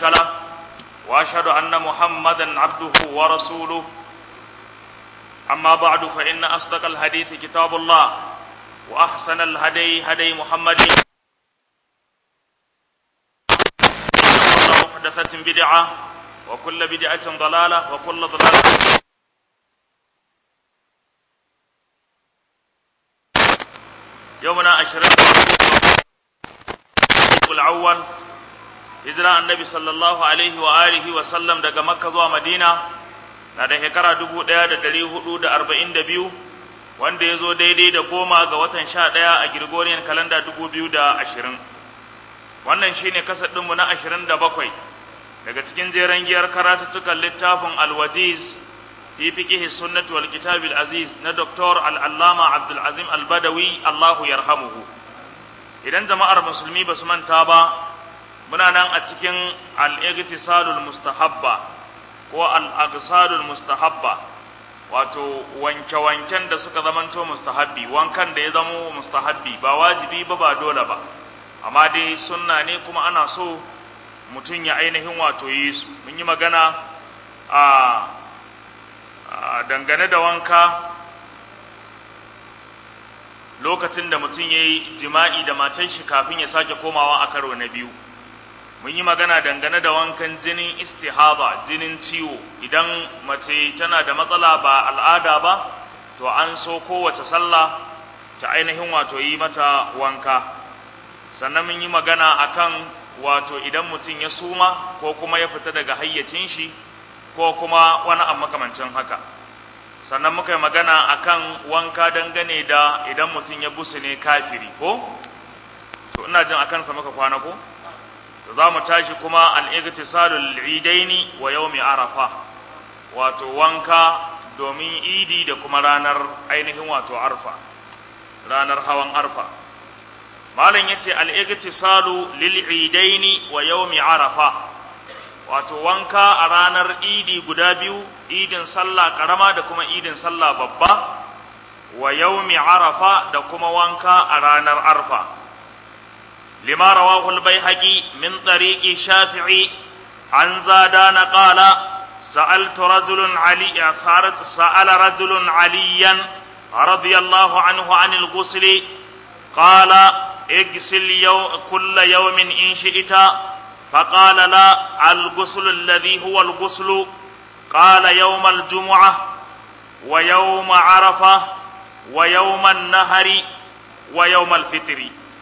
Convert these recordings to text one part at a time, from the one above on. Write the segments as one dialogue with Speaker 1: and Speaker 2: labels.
Speaker 1: له واشهد ان محمدا عبده ورسوله اما بعد فان اصدق الحديث كتاب الله واحسن الهدي هدي محمد وكل محدثه بدعه وكل بدعه ضلاله وكل ضلاله يومنا عشرين الأول hijira annabi sallallahu alaihi wa alihi wa sallam daga makka zuwa madina na da shekara dubu ɗaya da ɗari hudu da arba'in da biyu wanda ya zo daidai da goma ga watan sha ɗaya a girgoriyan kalanda dubu biyu da ashirin wannan shine kasar ɗinmu na ashirin da bakwai daga cikin jeren giyar karatuttukan littafin alwajiz fi fiqihi sunnati wal kitabil aziz na doktor al-allama abdul azim al-badawi allahu yarhamuhu idan jama'ar musulmi ba su manta ba muna nan a cikin al-igtisalul mustahabba ko al-agsalul mustahabba wato wanke-wanken da suka zamanto mustahabbi wankan da ya zamo mustahabbi ba wajibi ba ba dole ba amma dai sunna ne kuma ana so mutum ya ainihin wato yi su mun yi magana a dangane da wanka lokacin da mutum ya yi jima'i da matan shi kafin ya sake komawa a karo na biyu mun yi magana dangane da wankan jinin istihaba jinin ciwo idan mace tana da matsala ba al'ada ba to an so kowace sallah ta ainihin wato yi mata wanka sannan mun yi magana akan wato idan mutum ya suma ko kuma ya fita daga hayyacin shi ko kuma wani abu makamancin haka sannan muka yi magana akan wanka dangane da idan mutum ya busu ne kafiri ko to ina jin akan sa muka kwana ko za mu tashi kuma al'igtisalul idaini wa yaumi arafa wato wanka domin idi da kuma ranar ainihin wato arfa ranar hawan arfa malam yace al'igtisalu lil idaini wa yaumi arafa wato wanka a ranar idi guda biyu idin sallah karama da kuma idin sallah babba wa yaumi arafa da kuma wanka a ranar arfa لما رواه البيهقي من طريق الشافعي عن زادان قال سألت رجل علي سأل رجل عليا رضي الله عنه عن الغسل قال اغسل يوم كل يوم إن شئت فقال لا الغسل الذي هو الغسل قال يوم الجمعة ويوم عرفة ويوم النهر ويوم الفطر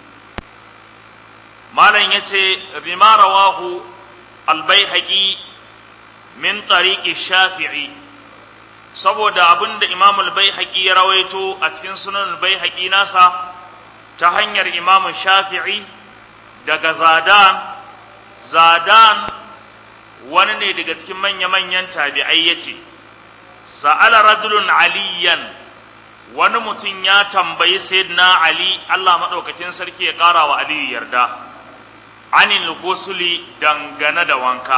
Speaker 1: malam ya ce bima rawahu albaihaqi min tariqi shafi'i saboda abinda imam albaihaqi ya rawaito a cikin sunan albaihaqi nasa ta hanyar imam shafi'i daga zadan zadan wani ne daga cikin manya-manyan tabi'ai yace sa'ala rajulun aliyan wani mutum ya tambayi sayyidina ali Allah madaukakin sarki ya ƙara wa aliyu yarda anil gusuli dangane da wanka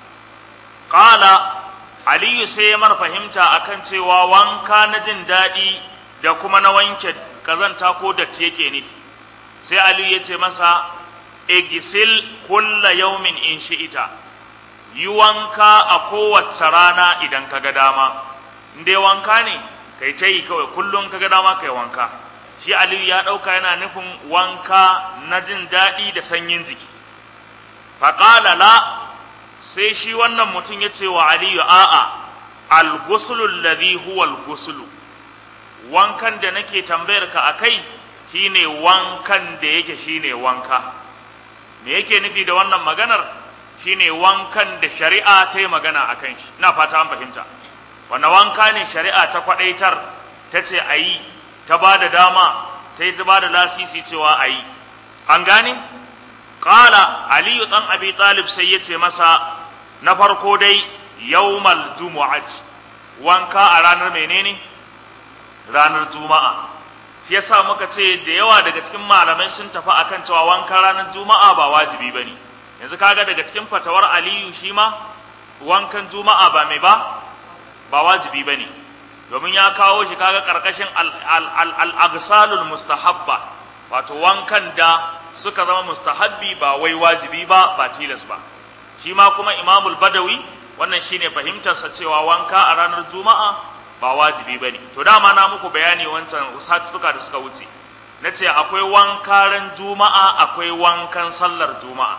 Speaker 1: qala aliyu sai ya mar fahimta akan cewa wanka na jin daɗi da kuma na wanke kazanta ko datti yake nufi sai aliyu ya ce masa igisil kulla yaumin in shi'ita yi wanka a kowace rana idan ka ga dama in dai wanka ne kai ta yi kawai kullum ka ga dama kai wanka shi aliyu ya ɗauka yana nufin wanka na jin daɗi da sanyin jiki faƙala la sai shi wannan mutum ya ce wa aliyu a'a al-gusulu alladhi huwa al-gusulu wankan da nake tambayar ka akai shine wankan da yake shine wanka me yake nufi da wannan maganar shine wankan da shari'a ta yi magana akan shi ina fata an fahimta wanda wanka ne shari'a ta kwadaitar ta ce a yi ta ba da dama ta yi ta ba da lasisi cewa a yi an gane Ƙala Aliyu ɗan Abi Talib sai ya ce masa na farko dai yawmal jumu'ati wanka a ranar menene ranar juma'a shi yasa muka ce da yawa daga cikin malamai sun tafi akan cewa wanka ranar juma'a ba wajibi bane yanzu kaga daga cikin fatawar Aliyu shi ma wankan juma'a ba mai ba ba wajibi bane domin ya kawo shi kaga karkashin al-agsalul mustahabba wato wankan da suka zama mustahabbi ba wai wajibi ba ba tilas ba shi ma kuma imamul badawi wannan shine fahimtarsa cewa wanka a ranar juma'a ba wajibi ba ne to dama na muku bayani wancan satuka da suka wuce na ce akwai wankaran juma'a akwai wankan sallar juma'a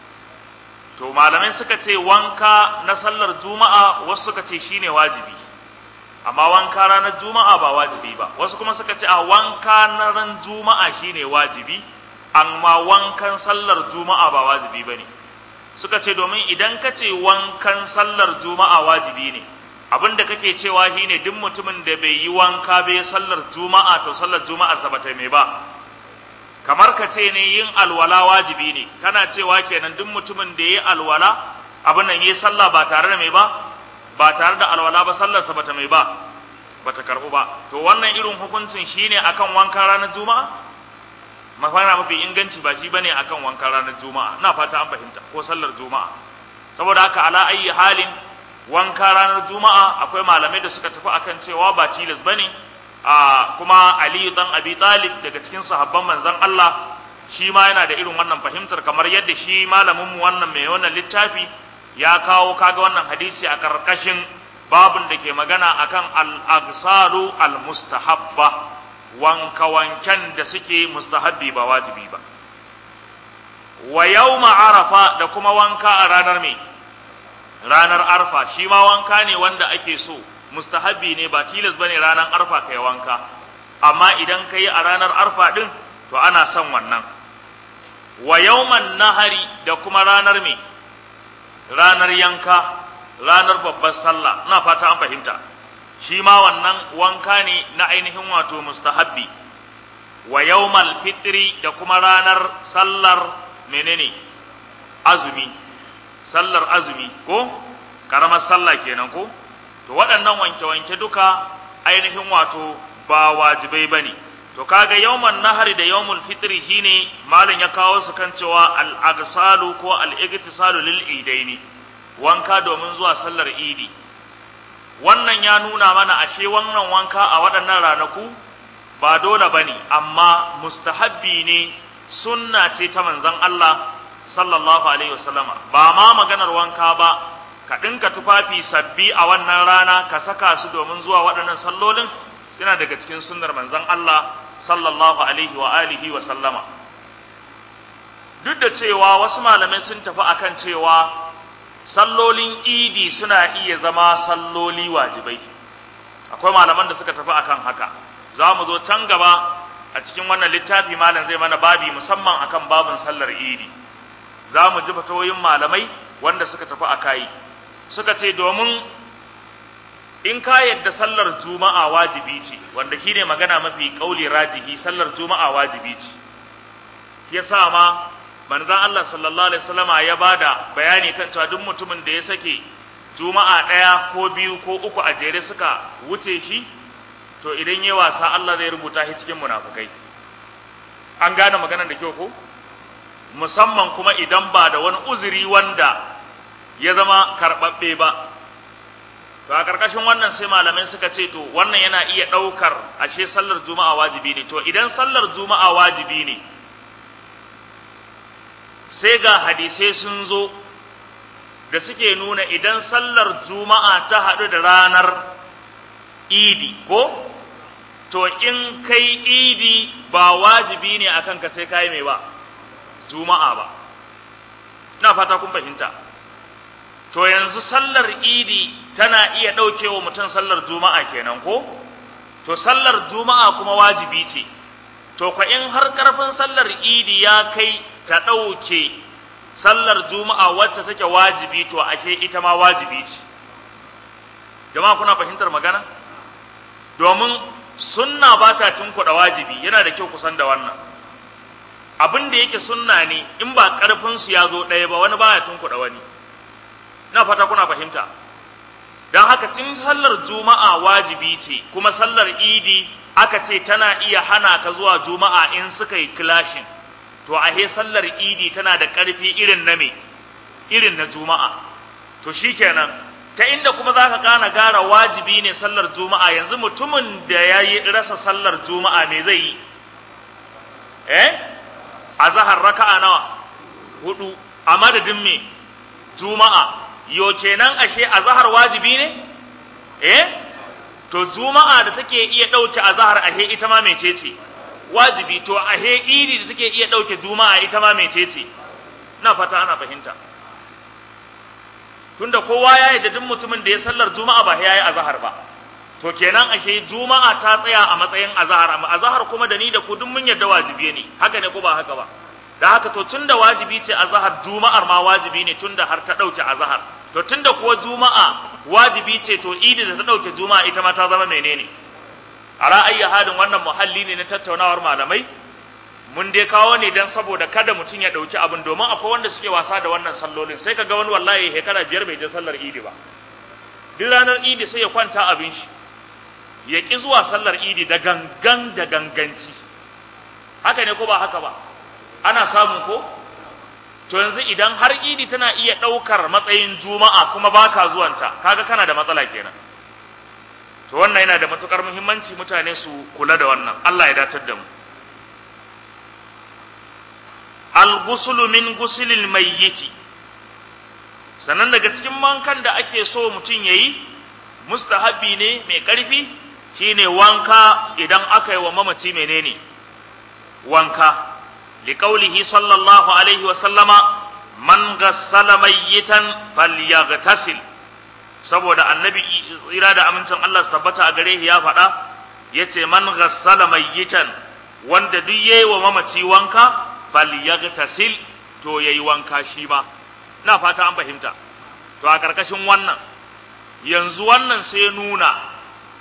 Speaker 1: to malamai suka ce wanka na sallar juma'a wasu suka ce shine wajibi amma wanka ranar juma'a ba wajibi ba wasu kuma suka ce a wanka na ran juma'a shine wajibi amma wankan sallar juma'a ba wajibi bane suka ce domin idan ka ce wankan sallar juma'a wajibi ne abinda kake cewa shine duk mutumin da bai yi wanka bai sallar juma'a to sallar juma'a sa bata mai ba kamar ka ce ne yin alwala wajibi ne kana cewa kenan duk mutumin da yayi alwala abin nan yayi sallah ba tare da mai ba ba tare da alwala ba sallarsa bata mai ba bata karbu ba to wannan irin hukuncin shine akan wankan ranar juma'a mafana mafi inganci ba shi bane akan wankan ranar juma'a ina fata an fahimta ko sallar juma'a saboda haka ala ayi halin wanka ranar juma'a akwai malamai da suka tafi akan cewa ba tilas bane a kuma Ali dan Abi Talib daga cikin sahabban manzon Allah shi ma yana da irin wannan fahimtar kamar yadda shi malamin mu wannan mai wannan littafi ya kawo kaga wannan hadisi a karkashin babun da ke magana akan al-agsalu al-mustahabba wanka wanken da suke mustahabbi ba wajibi ba wa yawma arafa da kuma wanka a ranar me ranar arfa shi ma wanka ne wanda ake so mustahabbi ne ba tilas bane ranar arfa kai wanka amma idan kai a ranar arfa din to ana son wannan wa yawman nahari da kuma ranar me ranar yanka ranar babbar sallah ina fata an fahimta shi ma wannan wanka ne na ainihin wato mustahabbi wa yawmal fitri da kuma ranar sallar menene azumi sallar azumi ko karamar sallah kenan ko to waɗannan wanke-wanke duka ainihin wato ba wajibai bane to kaga yawman nahari da yawmul fitri shine malam ya kawo su kan cewa al-agsalu ko al-igtisalu lil idaini wanka domin zuwa sallar idi wannan ya nuna mana ashe wannan wanka a waɗannan ranaku ba dole bane amma mustahabbi ne sunna ce ta manzon Allah sallallahu alaihi wasallama ba ma maganar wanka ba ka ɗinka tufafi sabbi a wannan rana ka saka su domin zuwa waɗannan sallolin suna daga cikin sunnar manzon Allah sallallahu alaihi wa alihi wa sallama duk da cewa wasu malamai sun tafi akan cewa sallolin idi suna iya zama salloli wajibai akwai malaman da suka tafi akan haka za mu zo can gaba a cikin wannan littafi malam zai mana babi musamman akan babin sallar idi za mu ji fatawoyin malamai wanda suka tafi a kayi suka ce domin in ka yadda sallar juma'a wajibi ce wanda shine magana mafi kauli rajihi sallar juma'a wajibi ce yasa ma manzon Allah sallallahu alaihi wasallama ya bada bayani kan cewa duk mutumin da ya sake juma'a ɗaya ko biyu ko uku a jere suka wuce shi to idan ya wasa Allah zai rubuta shi cikin munafukai an gane maganar da kyau ko musamman kuma idan ba da wani uzuri wanda ya zama karɓaɓɓe ba to a ƙarƙashin wannan sai malamai suka ce to wannan yana iya ɗaukar ashe sallar juma'a wajibi ne to idan sallar juma'a wajibi ne sai ga hadisai sun zo da suke nuna idan sallar juma'a ta haɗu da ranar idi ko to in kai idi ba wajibi ne akan ka sai kai mai ba juma'a ba ina fata kun fahimta to yanzu sallar idi tana iya ɗaukewa mutum sallar juma'a kenan ko to sallar juma'a kuma wajibi ce to kwa in har ƙarfin sallar idi ya kai ta ɗauke sallar juma'a wacce take wajibi to ashe ita ma wajibi ce jama'a kuna fahimtar magana domin sunna ba ta tunkuɗa wajibi yana da kyau kusan da wannan abin da yake sunna ne in ba ƙarfinsu ya zo ɗaya ba wani baya tunkuɗa wani na fata kuna fahimta don haka tun sallar juma'a wajibi ce kuma sallar idi aka ce tana iya hana ka zuwa juma'a in suka yi kilashin to ahe sallar idi tana da ƙarfi irin na me irin na juma'a to shikenan ta inda kuma za ka gane gara wajibi ne sallar juma'a yanzu mutumin da ya yi rasa sallar juma'a me zai yi eh a zahar raka'a nawa hudu a madadin me juma'a yo kenan ashe azhar wajibi ne eh to juma'a da take iya dauke azhar ashe ita ma mecece wajibi to ashe idi da take iya dauke juma'a ita ma mecece na fata ana fahimta tunda kowa ya yi da duk mutumin da ya sallar juma'a ba ya yi azhar ba to kenan ashe juma'a ta tsaya a matsayin azhar amma azhar kuma da ni da ku duk mun yarda wajibi ne haka ne ko ba haka ba da haka to tunda wajibi ce azhar juma'ar ma wajibi ne tunda har ta dauke azhar to tunda kuwa juma'a wajibi ce to idi da ta dauke juma'a ita ma ta zama menene a ra'ayi hadin wannan muhalli ne na tattaunawar malamai mun dai kawo ne dan saboda kada mutum ya dauki abin domin akwai wanda suke wasa da wannan sallolin sai kaga wani wallahi shekara biyar bai je sallar idi ba duk ranar idi sai ya kwanta abin shi ya ƙi zuwa sallar idi da gangan da ganganci haka ne ko ba haka ba ana samu ko to yanzu idan har idi tana iya ɗaukar matsayin juma'a kuma baka zuwanta kaga kana da matsala kenan to wannan yana da matukar muhimmanci mutane su kula da wannan Allah ya datar da mu al-ghuslu min ghuslil mayyiti sannan daga cikin mankan da ake so mutum yayi mustahabi ne mai ƙarfi shine wanka idan aka yi wa mamaci menene wanka liqaulihi sallallahu alaihi wa sallama man ghassala mayyitan falyaghtasil saboda annabi tsira da amincin Allah su tabbata a gare shi ya faɗa yace man ghassala mayyitan wanda duk yayi wa mamaci wanka falyaghtasil to yayi wanka shi ma na fata an fahimta to a karkashin wannan yanzu wannan sai nuna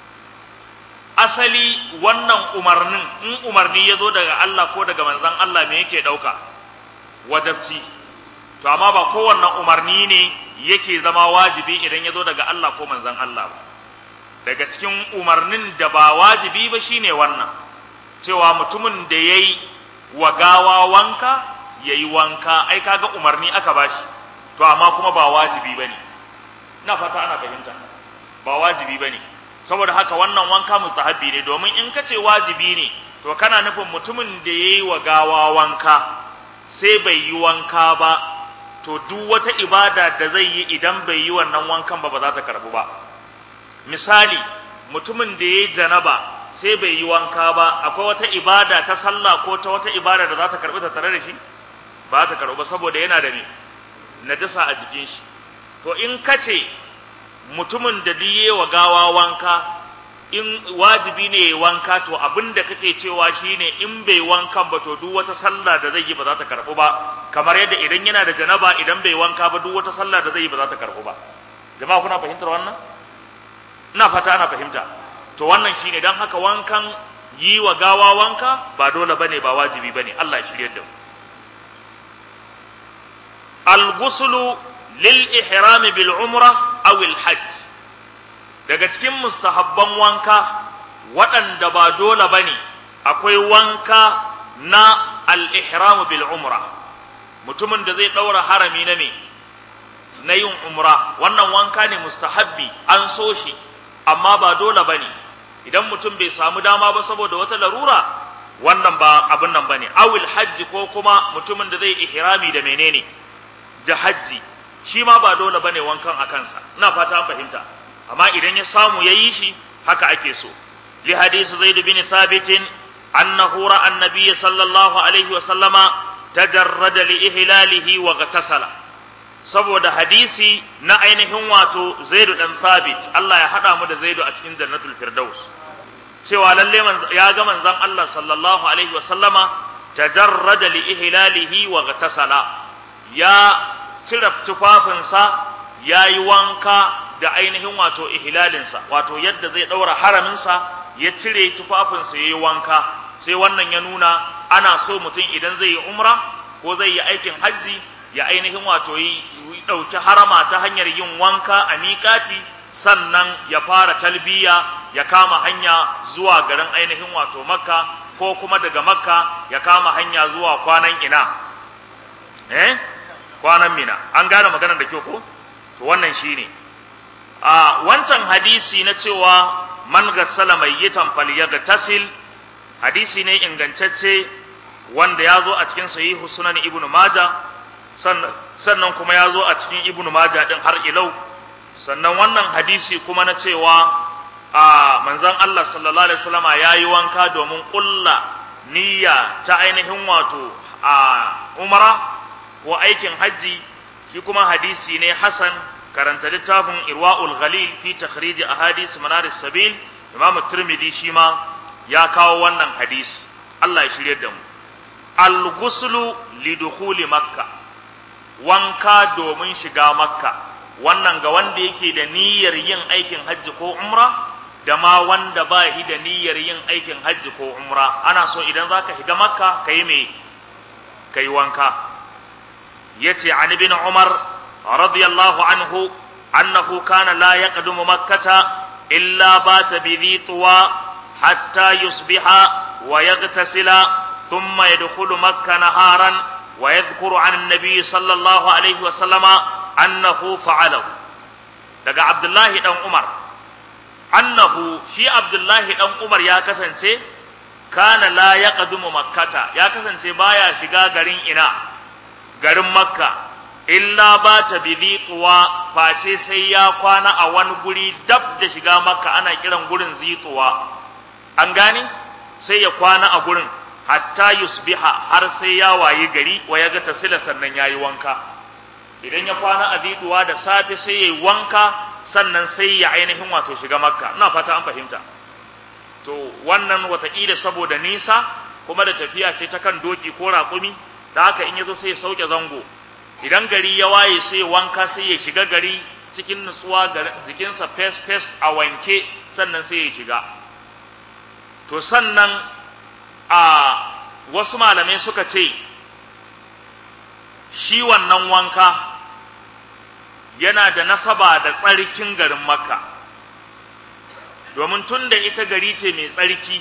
Speaker 1: asali wannan umarnin in umarni ya zo daga Allah ko daga manzan Allah me yake ɗauka wajabci to amma ba kowanne umarni ne yake zama wajibi idan ya zo daga Allah ko manzan Allah ba daga cikin umarnin da ba wajibi ba shine wannan cewa mutumin da ya yi wa gawa wanka ya yi wanka ai kaga umarni aka bashi to amma kuma ba wajibi ba ne na fata ana fahimta ba wajibi ba ne saboda haka wannan wanka mustahabbi ne domin in ka ce wajibi ne to kana nufin mutumin da ya yi wa gawa wanka sai bai yi wanka ba to duk wata ibada da zai yi idan bai yi wannan wankan ba ba za ta karbu ba misali mutumin da ya yi janaba sai bai yi wanka ba akwai wata ibada ta sallah ko ta wata ibada da za ta karbi ta tare da shi ba ta karbu ba saboda yana da ne najasa a jikin shi to in ka ce mutumin da diye wa gawa wanka in wajibi ne ya wanka to abin da kake cewa shine in bai wankan ba to duk wata sallah da zai yi ba za ta karɓu ba kamar yadda idan yana da janaba idan bai wanka ba duk wata sallah da zai yi ba za ta karɓu ba jama'a kuna fahimtar wannan ina fata ana fahimta to wannan shine dan haka wankan yi wa gawa wanka ba dole bane ba wajibi bane Allah ya shirye da mu al-ghuslu lil ihram bil umra aw al hajj daga cikin mustahabban wanka waɗanda ba dole bane akwai wanka na al ihram bil umra mutumin da zai daura harami na me na yin umra wannan wanka ne mustahabbi an so shi amma ba dole bane idan mutum bai samu dama ba saboda wata larura wannan ba abin nan bane awil hajji ko kuma mutumin da zai ihrami da menene da hajji shi ma ba dole bane wankan a kansa ina fata an fahimta amma idan ya samu yayi shi haka ake so li hadisi zaid bin thabit annahu ra'a an-nabiy sallallahu alaihi wa sallama tajarrada li ihlalihi wa ghatasala saboda hadisi na ainihin wato zaidu dan thabit Allah ya hada mu da zaidu a cikin jannatul firdaus cewa lalle ya ga manzon Allah sallallahu alaihi wa sallama tajarrada li ihlalihi wa ghatasala ya cire tufafinsa ya yi wanka da ainihin wato ihlalinsa wato yadda zai ɗaura haraminsa ya cire tufafinsa ya yi wanka sai wannan ya nuna ana so mutum idan zai yi umra ko zai yi aikin hajji ya ainihin wato yi ɗauki harama ta hanyar yin wanka a miƙati sannan ya fara talbiya ya kama hanya zuwa garin ainihin wato makka ko kuma daga makka ya kama hanya zuwa kwanan ina eh kwanan mina an gane maganar da kyau ko to wannan shine a wancan hadisi na cewa man gassala mayyitan falyagtasil hadisi ne ingantacce wanda ya zo a cikin sahihu sunan ibnu maja sannan kuma ya zo a cikin ibnu majah din har ilau sannan wannan hadisi kuma na cewa a manzon Allah sallallahu alaihi wasallama yayi wanka domin kulla niyya ta ainihin wato a umara ko aikin hajji shi kuma hadisi ne hasan karanta littafin irwa'ul ghalil fi takhrij ahadith manaris sabil imam tirmidhi shi ma ya kawo wannan hadisi Allah ya shirye da mu al-ghuslu lidukhuli makka wanka domin shiga makka wannan ga wanda yake da niyyar yin aikin hajji ko umra da ma wanda ba shi da niyyar yin aikin hajji ko umra ana so idan zaka shiga makka kai me kai wanka yace an ibn umar radiyallahu anhu annahu kana la yaqdumu makkata illa bata bi dhitwa hatta yusbiha wa yaghtasila ثم يدخل مكة نهارا ويذكر عن النبي صلى الله عليه وسلم أنه فعله daga Abdullahi dan Umar annahu shi Abdullahi dan Umar ya kasance kana la yaqdumu makkata ya kasance baya shiga garin ina garin makka illa ba ta bidituwa face sai ya kwana a wani guri dab da shiga makka ana kiran gurin zituwa an gane sai ya kwana a gurin hatta yusbiha har sai ya wayi gari wa ya ga tasila sannan yayi wanka idan ya kwana a ziduwa da safe sai yayi wanka sannan sai ya ainihin wato shiga makka ina fata an fahimta to wannan wataƙila saboda nisa kuma da tafiya ce ta kan doki ko raƙumi da haka in yazo sai ya sauke zango idan gari ya waye sai wanka sai ya shiga gari cikin nutsuwa jikinsa fes fes a wanke sannan sai ya shiga to sannan a wasu malamai suka ce shi wannan wanka yana da nasaba da tsarkin garin makka domin tun da ita gari ce mai tsarki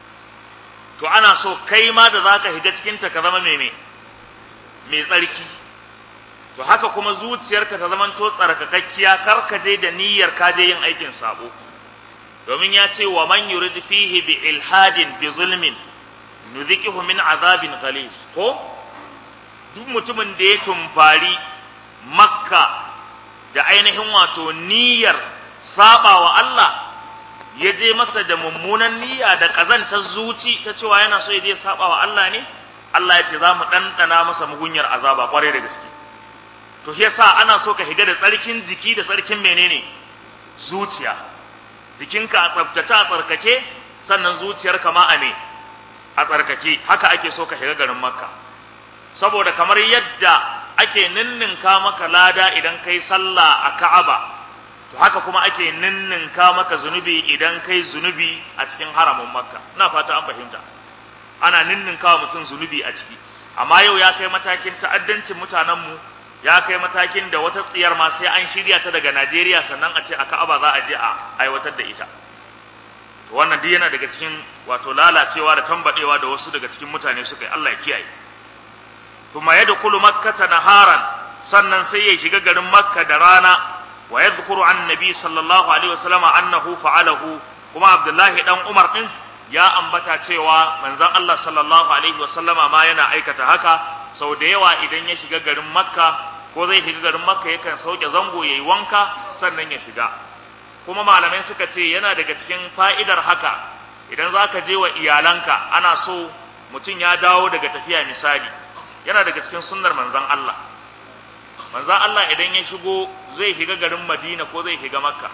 Speaker 1: to ana so kai ma da za ka higa cikinta ka zama mai mai tsarki to haka kuma zuciyarka ta zama to tsarkakakkiya kar ka je da niyyar ka je yin aikin sabo domin ya ce wa man yurid fihi bi ilhadin bi zulmin nuzikihu min azabin ghalis ko duk mutumin da ya tumfari makka da ainihin wato niyyar saba wa Allah ya je masa da mummunan niyya da kazantar zuci ta cewa yana so ya je saba wa Allah ne Allah ya ce za mu ɗanɗana masa mugunyar azaba kwarai da gaske to shi yasa ana so ka higa da tsarkin jiki da tsarkin menene zuciya jikinka a tsaftace a tsarkake sannan zuciyarka ma a ne a tsarkake haka ake so ka shiga garin makka saboda kamar yadda ake ninninka maka lada idan kai sallah a ka'aba to haka kuma ake ninninka maka zunubi idan kai zunubi a cikin haramin makka ina fata an fahimta ana ninninka mutum zunubi a ciki amma yau ya kai matakin ta'addancin mutanenmu ya kai matakin da wata tsiyar ma sai an shirya ta daga najeriya sannan a ce a ka'aba za a je a aiwatar da ita to wannan duk yana daga cikin wato lalacewa da tambadewa da wasu daga cikin mutane suka yi Allah ya kiyaye thumma yadkhulu makkata naharan sannan sai ya shiga garin makka da rana wa yadhkuru an nabi sallallahu alaihi wasallam annahu fa'alahu kuma abdullahi dan umar din ya ambata cewa manzon Allah sallallahu alaihi wasallama ma yana aikata haka sau da yawa idan ya shiga garin makka ko zai shiga garin makka yakan sauke zango yayi wanka sannan ya shiga kuma malamai suka ce yana daga cikin fa'idar haka idan za ka je wa iyalanka ana so mutum ya dawo daga tafiya misali yana daga cikin sunnar manzan Allah manzan Allah idan ya shigo zai shiga garin madina ko zai shiga makka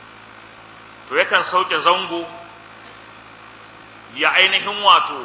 Speaker 1: to yakan sauke zango ya ainihin wato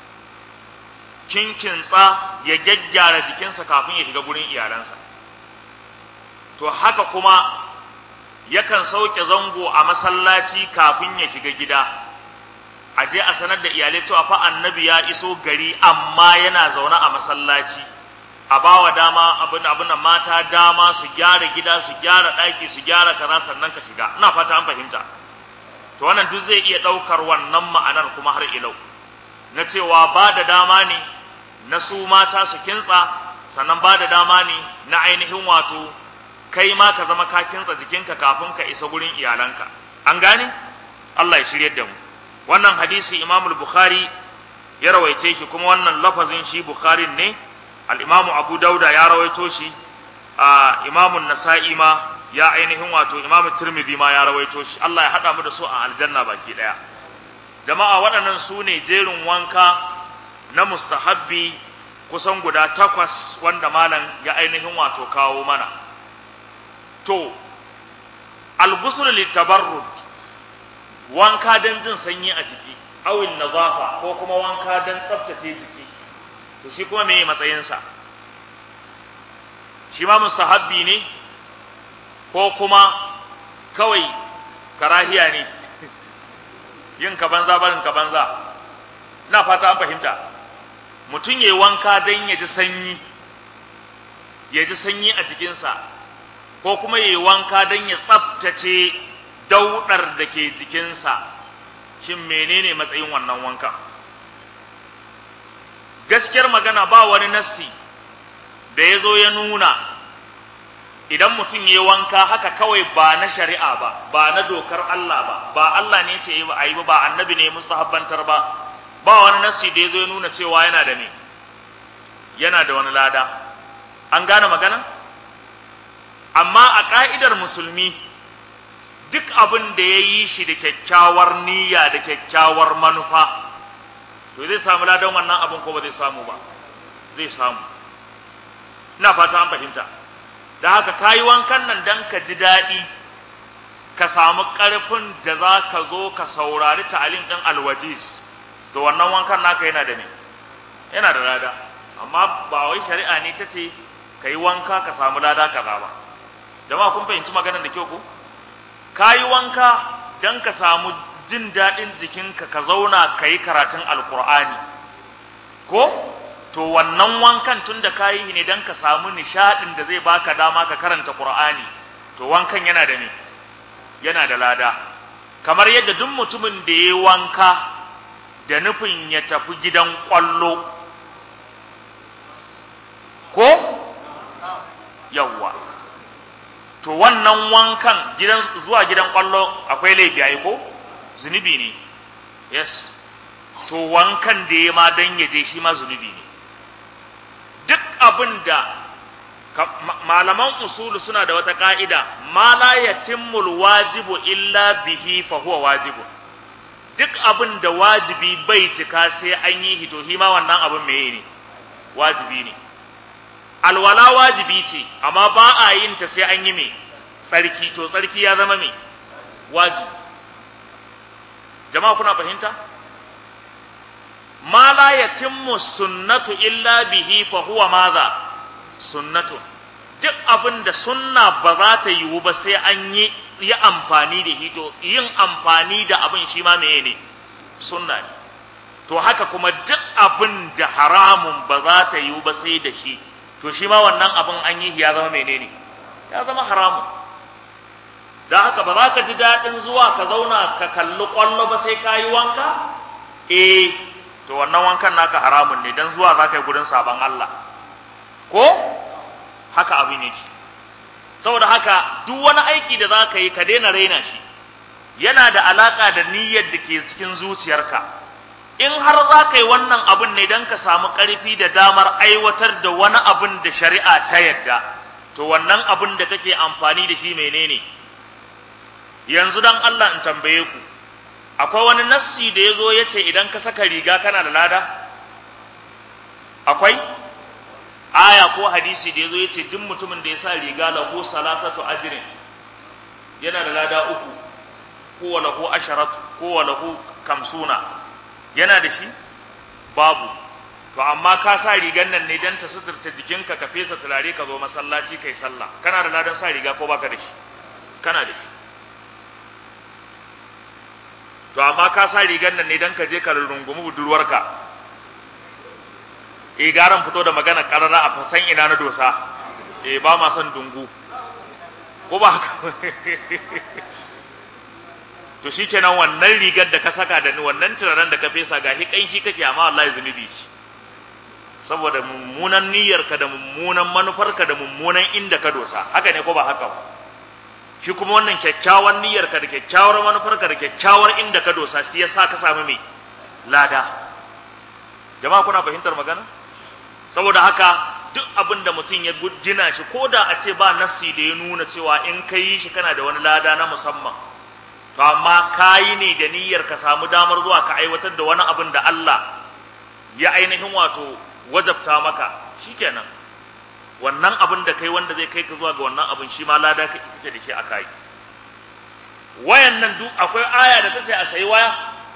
Speaker 1: kinkintsa ya gyaggyara jikinsa kafin ya shiga gurin iyalansa to haka kuma yakan sauke zango a masallaci kafin ya shiga gida a je a sanar da iyalai cewa fa annabi ya iso gari amma yana zaune a masallaci a bawa dama abin abin da mata dama su gyara gida su gyara ɗaki su gyara kaza sannan ka shiga ina fata an fahimta to wannan duk zai iya ɗaukar wannan ma'anar kuma har ilau na cewa ba da dama ne na su mata su kintsa sannan ba da dama ne na ainihin wato kai ma ka zama ka kintsa jikinka kafin ka isa gurin iyalanka an gane Allah ya shiryar da mu wannan hadisi Imam Bukhari ya rawaice shi kuma wannan lafazin shi Bukhari ne al-imamu abu dauda ya rawaito shi a imamun nasa'i ma ya ainihin wato imamu tirmidhi ma ya rawaito shi Allah ya haɗa mu da su a aljanna baki ɗaya jama'a waɗannan su ne jerin wanka na mustahabbi kusan guda takwas wanda malam ya ainihin wato kawo mana to al-ghusl litabarrud wanka don jin sanyi a jiki awil nazafa ko kuma wanka don tsaftace jiki to shi kuma meye matsayinsa shi ma mustahabbi ne ko kuma kawai karahiya ne yin ka banza barin ka banza na fata an fahimta mutum ya yi wanka don ya ji sanyi ya ji sanyi a jikinsa ko kuma ya yi wanka don ya tsaftace daudar da ke jikinsa shin menene matsayin wannan wanka gaskiyar magana ba wani nassi da ya zo ya nuna idan mutum ya wanka haka kawai ba na shari'a ba ba na dokar Allah ba ba Allah ne ce yi ba a yi ba ba annabi ne mustahabbantar ba ba wani nassi da ya zo ya nuna cewa yana da me yana da wani lada an gane magana amma a ka'idar musulmi duk abin da ya yi shi da kyakkyawar niyya da kyakkyawar manufa to zai samu ladan wannan abin ko ba zai samu ba zai samu ina fata an fahimta da haka ka yi wankan nan don ka ji daɗi ka samu ƙarfin da za ka zo ka saurari ta'alim ɗin alwajiz to wannan wankan naka yana da ne yana da lada amma ba wai shari'a ne ta ce ka yi wanka ka samu lada kaza ba jama'a kun fahimci maganar da kyau ko ka yi wanka don ka samu jin daɗin jikinka ka zauna ka yi karatun alkur'ani ko to wannan wankan tun da ka yi ne don ka samu nishaɗin da zai baka dama ka karanta ƙur'ani to wankan yana da me yana da lada kamar yadda duk mutumin da ya yi wanka da nufin ya tafi gidan ƙwallo ko yawwa to wannan wankan gidan zuwa gidan kwallo akwai laifi ai ko zunubi ne yes to wankan da ya ma dan yaje shi ma zunubi ne duk abin da malaman usulu suna da wata ka'ida ma la yatimmul wajibu illa bihi fa huwa wajibu duk abin da wajibi bai cika sai an yi hito shi ma wannan abin meye ne wajibi ne alwala wajibi ce amma ba a yin ta sai an yi mai tsarki to tsarki ya zama mai wajibi jama'a kuna fahimta ma la yatimmu sunnatu illa bihi fa huwa madha sunnatu duk abin da sunna ba za ta yiwu ba sai an yi yi amfani da hito yin amfani da abin shi ma meye ne sunna ne to haka kuma duk abin da haramun ba za ta yiwu ba sai da shi to shi ma wannan abin an yi ya zama menene ya zama haramun da haka ba za ka ji daɗin zuwa ka zauna ka kalli ƙwallo ba sai ka yi wanka eh to wannan wankan naka haramun ne don zuwa za ka yi gudun sabon Allah ko haka abin yake saboda haka duk wani aiki da za ka yi ka daina raina shi yana da alaƙa da niyyar da ke cikin zuciyarka in har za ka yi wannan abin ne don ka samu ƙarfi da damar aiwatar da wani abin da shari'a ta yadda to wannan abin da kake amfani da shi menene yanzu dan Allah in tambaye ku akwai wani nassi da ya zo ya ce idan ka saka riga kana da lada akwai aya ko hadisi da ya zo ya ce duk mutumin da ya sa riga lahu salasatu ajrin yana da lada uku ko lahu asharatu ko lahu kamsuna yana da shi babu to amma ka sa rigan nan ne dan ta suturta jikinka ka fesa turare ka zo masallaci kai sallah kana da ladan sa riga ko baka da shi kana da shi to amma ka sa rigan nan ne dan ka je ka rungumi budurwarka eh garan fito da magana karara a fasan ina na dosa eh ba ma son dungu ko ba haka to shikenan wannan rigar da ka saka da ni wannan turaren da ka fesa gashi kanshi kake amma wallahi zunubi ce saboda mummunan niyyarka da mummunan manufarka da mummunan inda ka dosa haka ne ko ba haka ba shi kuma wannan kyakkyawan niyyarka da kyakkyawar manufarka da kyakkyawar inda ka dosa shi yasa ka samu mai lada jama'a kuna fahimtar magana saboda haka duk abin da mutum ya gina shi ko da a ce ba nassi da ya nuna cewa in ka yi shi kana da wani lada na musamman to amma ka yi ne da niyyar ka samu damar zuwa ka aiwatar da wani abin da Allah ya ainihin wato wajabta maka shikenan wannan abin da kai wanda zai kai ka zuwa ga wannan abin shi ma lada kake da shi a kai wayan nan duk akwai aya da ta ce a sayi waya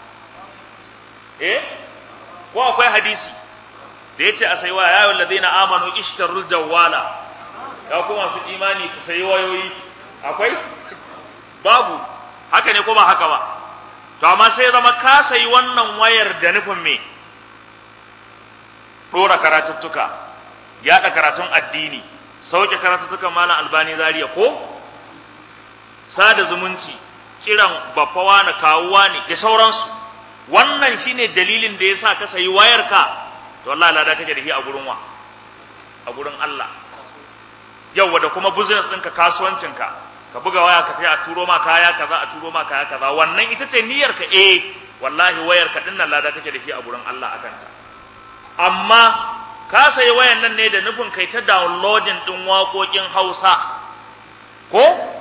Speaker 1: eh ko akwai hadisi da ya ce a sayi waya ya yi wallazina amanu ishtarul jawwala ya kuma su imani ku sayi wayoyi akwai babu haka ne ko ba haka ba to amma sai zama ka sayi wannan wayar da nufin me dora karatuttuka yaɗa karatun addini sauke karatuttukan malam albani zariya ko sada zumunci kiran baffawa na kawuwa ne da sauransu wannan shine dalilin da yasa ka sayi wayarka to wallahi lada kake da shi a gurin wa a gurin Allah yawa da kuma business ɗinka kasuwancinka ka buga waya ka sai a turo ma kaya kaza a turo ma kaya kaza wannan ita ce niyyarka eh wallahi wayarka din nan lada kake da shi a gurin Allah akan ta amma ka sayi wayan nan ne da nufin kai ta downloading din waƙoƙin Hausa ko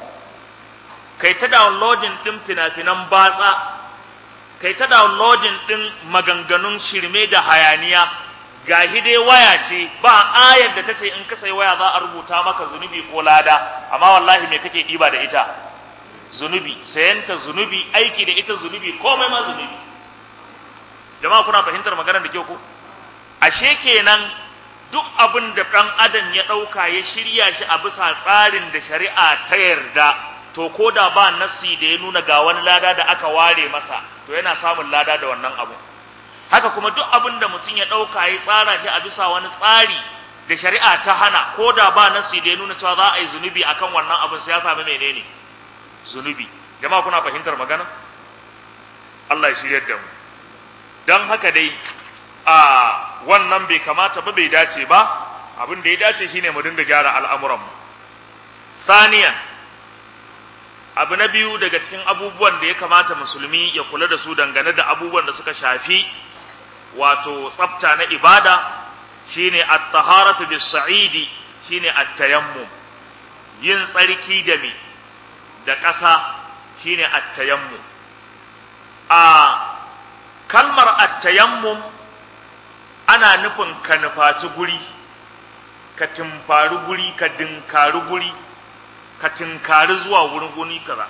Speaker 1: kai ta downloading din fina-finan batsa kai ta downloading din maganganun shirme da hayaniya ga dai waya ce ba ayar da ta ce in ka sayi waya za a rubuta maka zunubi ko lada amma wallahi me kake ɗiba da ita zunubi sayanta zunubi aiki da ita zunubi komai ma zunubi jama'a kuna fahimtar maganar da kyau ko ashe kenan duk abin da ɗan adam ya ɗauka ya shirya shi a bisa tsarin da shari'a ta yarda to ko da ba nassi da ya nuna ga wani lada da aka ware masa to yana samun lada da wannan abu haka kuma duk abin da mutum ya ɗauka ya tsara shi a bisa wani tsari da shari'a ta hana ko da ba nassi da ya nuna cewa za a yi zunubi akan wannan abin sai ya sami menene zunubi jama'a kuna fahimtar magana Allah ya shiryar da mu don haka dai a wannan bai kamata ba bai dace ba abin da ya dace shine mu dinga gyara al'amuranmu saniyan abu na biyu daga cikin abubuwan da ya kamata musulmi ya kula da su dangane da abubuwan da suka shafi wato tsafta na ibada shine at-taharatu bis-sa'idi shine at-tayammum yin tsarki da me da ƙasa shine at-tayammum a kalmar at-tayammum ana nufin ka nufaci guri ka timfari guri ka dinkari guri ka tinkari zuwa wurin guni kaza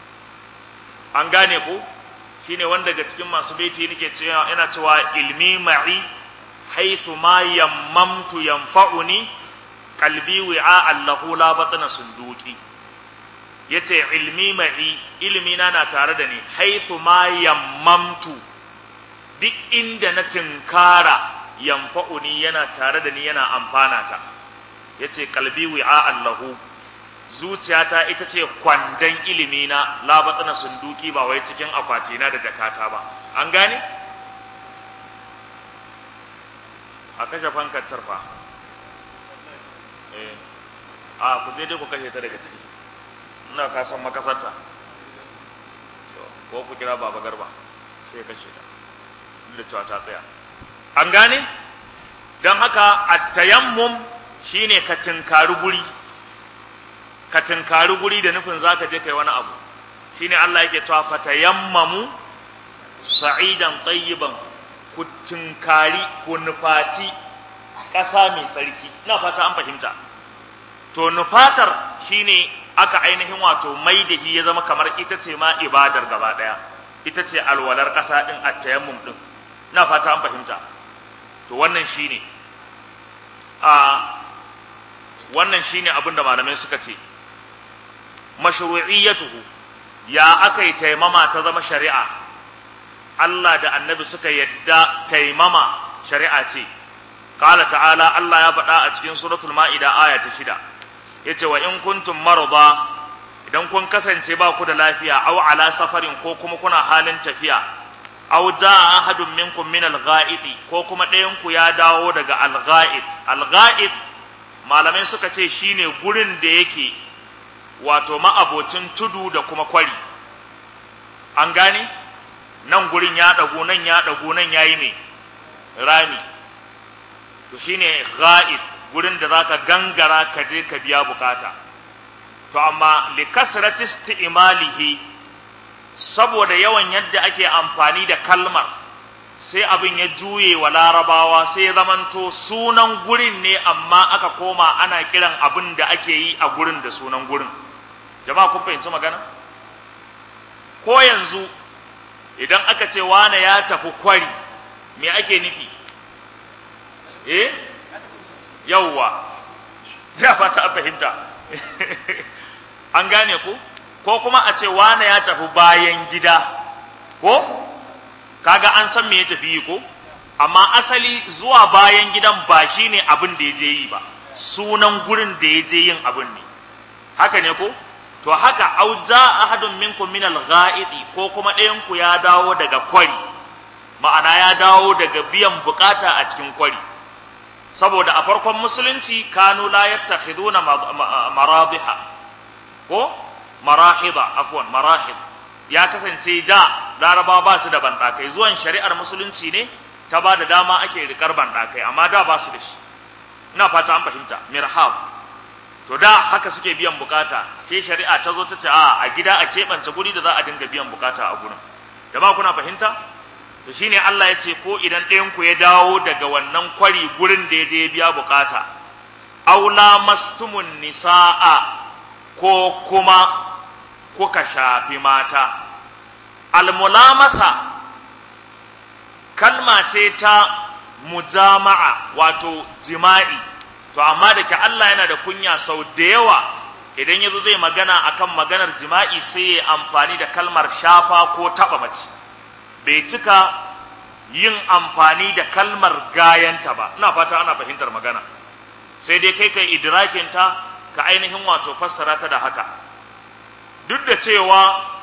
Speaker 1: an gane ko shine wanda daga cikin masu baiti nake cewa ina cewa ilmi ma'i haythu ma yammamtu yanfa'uni qalbi wi'a allahu la batna sunduki yace ilmi ma'i ilmi na na tare da ni haythu ma yammamtu duk inda na tinkara yanfa'uni yana tare da ni yana amfana ta yace qalbi wi'a allahu zuciyata ita ce kwandon ilimi na labatsana sunduki ba wai cikin akwatina da jakata ba an gane a kashe fankar sarfa eh a ku je dai ku kashe ta daga ciki ina ka san makasarta ko ku kira baba garba sai ya kashe ta da cewa ta tsaya an gane don haka at-tayammum shine ka tinkari guri ka tinkari guri da nufin zaka je kai wani abu shine Allah yake cewa fatayammamu sa'idan tayyiban ku tinkari ku nufaci ƙasa mai tsarki ina fata an fahimta to nufatar shine aka ainihin wato mai da ya zama kamar ita ce ma ibadar gaba daya ita ce alwalar ƙasa din at-tayammum din ina fata an fahimta to wannan shine a wannan shine abin da malamai suka ce mashru'iyyatuhu ya aka yi taimama ta zama shari'a Allah da annabi suka yadda taimama shari'a ce qala ta'ala Allah ya faɗa a cikin suratul ma'ida aya ta shida yace wa in kuntum marda idan kun kasance ba ku da lafiya aw ala safarin ko kuma kuna halin tafiya aw jaa ahadun minkum min al-gha'iti ko kuma ɗayan ku ya dawo daga al-gha'it al-gha'it malamai suka ce shine gurin da yake wato ma'abocin tudu da kuma kwari an gane nan gurin ya ɗagu nan ya ɗagu nan ya yi mai rami to shine gha'it gurin da zaka gangara ka je ka biya bukata to amma li kasrati isti'malihi saboda yawan yadda ake amfani da kalmar sai abin ya juye wa larabawa sai ya zamanto sunan gurin ne amma aka koma ana kiran abin da ake yi a gurin da sunan gurin jama'a kun fahimci magana ko yanzu idan aka ce wane ya tafi kwari me ake nufi eh yawwa ya fata an fahimta an gane ku ko kuma a ce wane ya tafi bayan gida ko kaga an san me ya tafi yi ko amma asali zuwa bayan gidan ba shine abin da ya je yi ba sunan gurin da ya je yin abin ne haka ne ko to haka au ja ahadun minkum min al-gha'iti ko kuma ɗayan ku ya dawo daga kwari ma'ana ya dawo daga biyan bukata a cikin kwari saboda a farkon musulunci kanu la yattakhiduna marabiha ko marahida afwan marahid ya kasance da laraba ba su da bandakai zuwan shari'ar musulunci ne ta ba da dama ake rikar bandakai amma da ba su da shi ina fata an fahimta mirhab to da haka suke biyan bukata sai shari'a ta zo ta ce a a gida a keɓance guri da za a dinga biyan bukata a gurin jama'a kuna fahimta to shine Allah ya ce ko idan ɗayan ku ya dawo daga wannan kwari gurin da ya je ya biya bukata aula mastumun nisaa ko kuma kuka shafi mata almulamasa kalma ce ta mujama'a wato jima'i to amma da ke Allah yana da kunya sau da yawa idan yazo zai magana akan maganar jima'i sai ya amfani da kalmar shafa ko taba mace bai cika yin amfani da kalmar gayanta ba ina fata ana fahimtar magana sai dai kai kai idrakin ta ka ainihin wato fassara ta da haka duk da cewa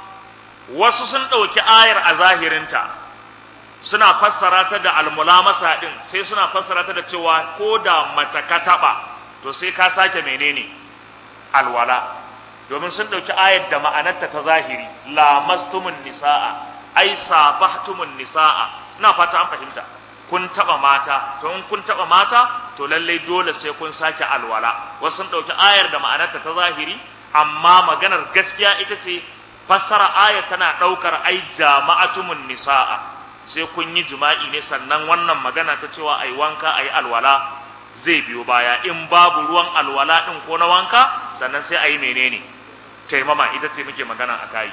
Speaker 1: wasu sun ɗauki ayar a zahirinta suna fassara ta da almulamasa ɗin sai suna fassara ta da cewa ko da mace ka taɓa to sai ka sake menene alwala domin sun ɗauki ayar da ma'anarta ta zahiri lamastumun nisa'a ai safahtumun nisa'a ina fata an fahimta kun taɓa mata to in kun taɓa mata to lallai dole sai kun sake alwala wasu sun ɗauki ayar da ma'anarta ta zahiri amma maganar gaskiya ita ce fassara ayar tana ɗaukar ai jama'atumun nisa'a sai kun yi jima'i ne sannan wannan magana ta cewa ai wanka ai alwala zai biyo baya in babu ruwan alwala ɗin ko na wanka sannan sai ayi menene taimama ita ce muke magana a kai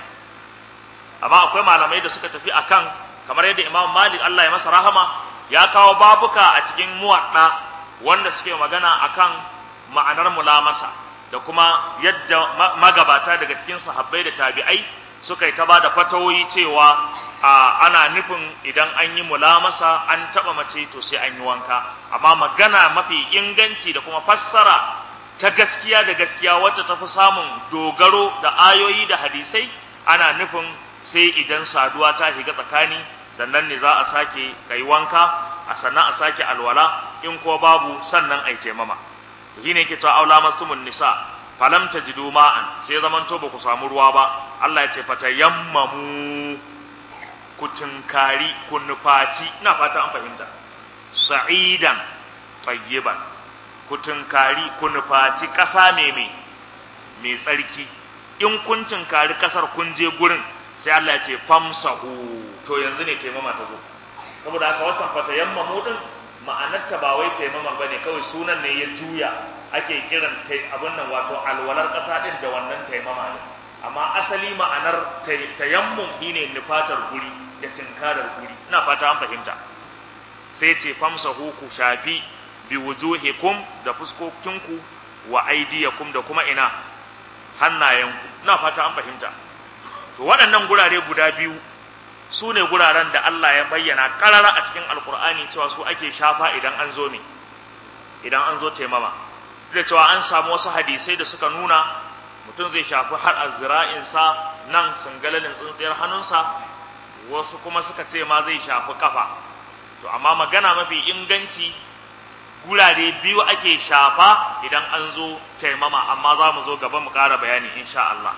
Speaker 1: amma akwai malamai da suka tafi akan kamar yadda Imam Malik Allah ya masa rahama ya kawo babuka a cikin muwadda wanda suke magana akan ma'anar mulamasa da kuma yadda magabata daga cikin sahabbai da tabi'ai suka yi ta ba da fatawoyi cewa ana nufin idan an yi mulamasa an taɓa mace to sai an yi wanka amma magana mafi inganci da kuma fassara ta gaskiya da gaskiya wacce ta fi samun dogaro da ayoyi da hadisai ana nufin sai idan saduwa ta shiga tsakani sannan ne za a sake kai wanka a sannan a sake alwala in ko babu sannan ai taimama shi ne ke ta aula masumun nisa falam tajidu ma'an sai zaman to ba ku samu ruwa ba Allah ya ce fatayammamu ku tunkari ku nufaci ina fata an fahimta sa'idan tayyiban ku tunkari ku nufaci ƙasa mai mai mai tsarki in kun tunkari ƙasar kun je gurin sai Allah ya ce famsahu to yanzu ne taimama ta zo saboda haka watan fatayammamu din ma'anarta ba wai taimama ba ne kawai sunan ne ya juya ake kiran abin nan wato alwalar ƙasa ɗin da wannan taimama ne amma asali ma'anar tayammum shine nufatar guri da tinkarar guri ina fata an fahimta sai ce famsahu ku shafi bi wujuhikum da fuskokinku wa aidiyakum da kuma ina hannayenku ina fata an fahimta to waɗannan gurare guda biyu su ne guraren da Allah ya bayyana ƙarara a cikin alkur'ani cewa su ake shafa idan an zo ne idan an zo taimama da cewa an samu wasu hadisai da suka nuna mutum zai shafi har azzira'insa nan sangalalin tsintsiyar hannunsa wasu kuma suka ce ma zai shafi kafa to amma magana mafi inganci gurare biyu ake shafa idan an zo taimama amma za mu zo gaba mu ƙara bayani insha Allah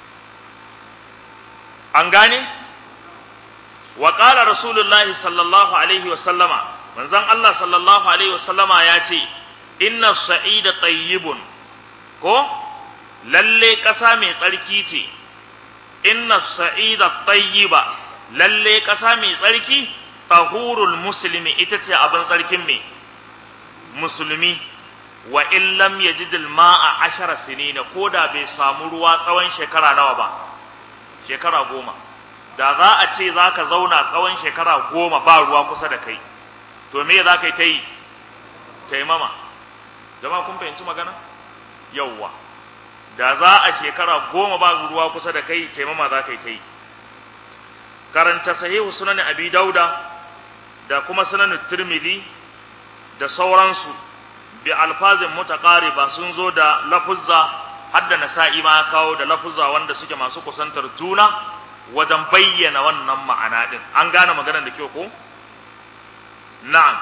Speaker 1: an gane wa qala rasulullahi sallallahu alaihi wa sallama manzon Allah sallallahu alaihi wa sallama ya ce inna sa'ida tayyibun ko lalle ƙasa mai tsarki ce inna sa'ida tayyiba lalle ƙasa mai tsarki tahurul muslimi ita ce abin tsarkin mai musulmi wa in lam yajid al-ma'a ashara sinina ko da bai samu ruwa tsawon shekara nawa ba shekara goma da za a ce za ka zauna tsawon shekara goma ba ruwa kusa da kai to me za ka yi ta yi taimama jama kun fahimci magana yauwa da za a shekara goma ba ruwa kusa da kai taimama za ka yi ta yi karanta sahihu sunan abi dauda da kuma sunan tirmidhi da sauransu bi alfazin mutaqariba sun zo da lafuzza hadda nasa'i ma ya kawo da lafuzza wanda suke masu kusantar juna wajen bayyana wannan ma'ana din an gane maganar da kyau ko na'am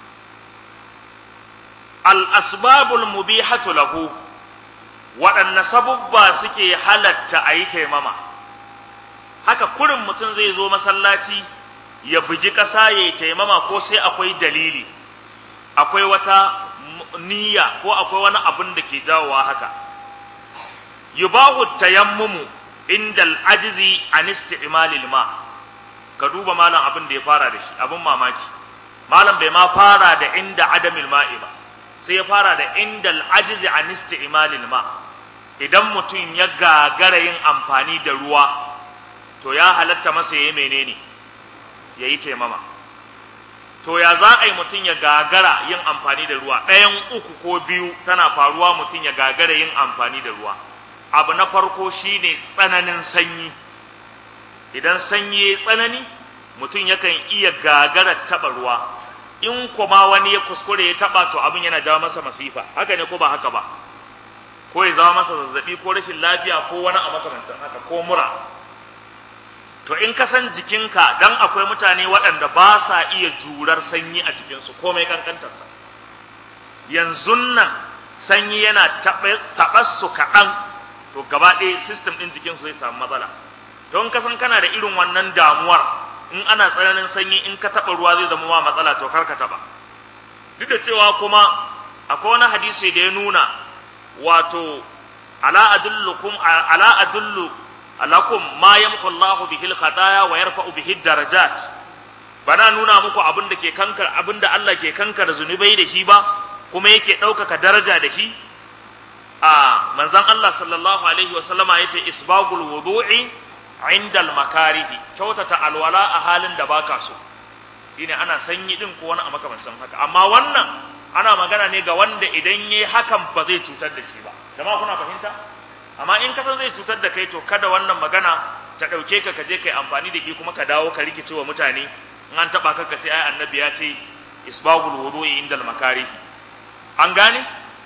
Speaker 1: al asbabul mubihatu lahu waɗanne sabubba suke halatta a yi taimama haka kurin mutum zai zo masallaci ya bugi ƙasa ya yi taimama ko sai akwai dalili akwai wata niyya ko akwai wani abin da ke jawowa haka yubahu tayammumu inda al'ajizi an isti'malil ma ka duba malam abin da ya fara da shi abin mamaki malam bai ma fara da inda adamil ma'i ba sai ya fara da inda al'ajizi an isti'malil ma idan mutum ya gagara yin amfani da ruwa to ya halatta masa yayi menene yayi taimama to ya za a yi mutum ya gagara yin amfani da ruwa ɗayan uku ko biyu tana faruwa mutum ya gagara yin amfani da ruwa abu na farko shine tsananin sanyi idan sanyi ya tsanani mutum yakan iya gagara taɓa ruwa in kuma wani ya kuskure ya taɓa to abin yana jawo masa masifa haka ne ko ba haka ba ko ya zama masa zazzabi ko rashin lafiya ko wani a makamancin haka ko mura to in ka san jikinka dan akwai mutane waɗanda ba sa iya jurar sanyi a jikinsu komai kankantarsa yanzu nan sanyi yana taɓa su kaɗan to gaba ɗaya sistem ɗin jikinsu zai samu matsala to in ka san kana da irin wannan damuwar in ana tsananin sanyi in ka taɓa ruwa zai zama ma matsala to kar ka taɓa duk da cewa kuma akwai wani hadisi da ya nuna wato ala adullukum ala adullu lakum ma yamhu Allahu bihi al-khataya wa yarfa'u bihi darajat bana nuna muku abin da ke kankar abin da Allah ke kankar zunubai da shi ba kuma yake ɗaukaka daraja da shi a manzon Allah sallallahu alaihi wa sallama yace isbagul wudu'i inda al-makarihi kyautata alwala a halin da baka so shine ana sanyi din ko wani a makamancin haka amma wannan ana magana ne ga wanda idan yayi hakan ba zai cutar da shi ba jama'a kuna fahimta amma in ka san zai cutar da kai to kada wannan magana ta ɗauke ka ka je kai amfani da shi kuma ka dawo ka rikice wa mutane in an taɓa ka ka ce ai annabi ya ce isbagul wudu'i indal makari an gane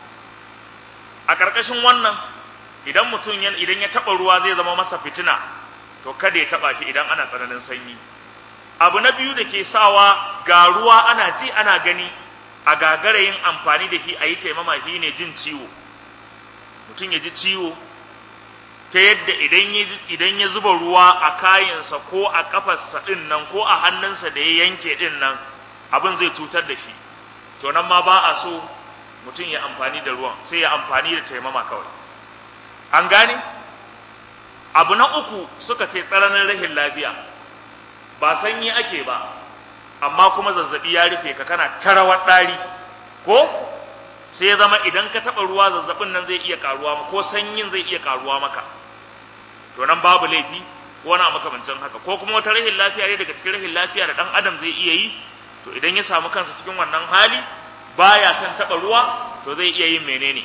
Speaker 1: a ƙarƙashin wannan idan mutum idan ya taɓa ruwa zai zama masa fitina to kada ya taɓa shi idan ana tsananin sanyi abu na biyu da ke sawa ga ruwa ana ji ana gani a gagara yin amfani da shi a yi taimama shi ne jin ciwo mutum ya ji ciwo ta yadda idan ya zuba ruwa a kayansa ko a kafarsa ɗin nan ko a hannunsa da ya yanke ɗin nan abin zai cutar da shi to nan ma ba a so mutum ya amfani da ruwan sai ya amfani da taimama kawai an gane abu na uku suka ce tsananin rahin lafiya ba sanyi ake ba amma kuma zazzabi ya rufe ka kana tarawar ɗari ko sai ya zama idan ka taɓa ruwa zazzabin nan zai iya karuwa ko sanyin zai iya karuwa maka to nan babu laifi ko wani makamancin haka ko kuma wata rahin lafiya ne daga cikin rahin lafiya da ɗan adam zai iya yi to idan ya samu kansa cikin wannan hali baya son taɓa ruwa to zai iya yin menene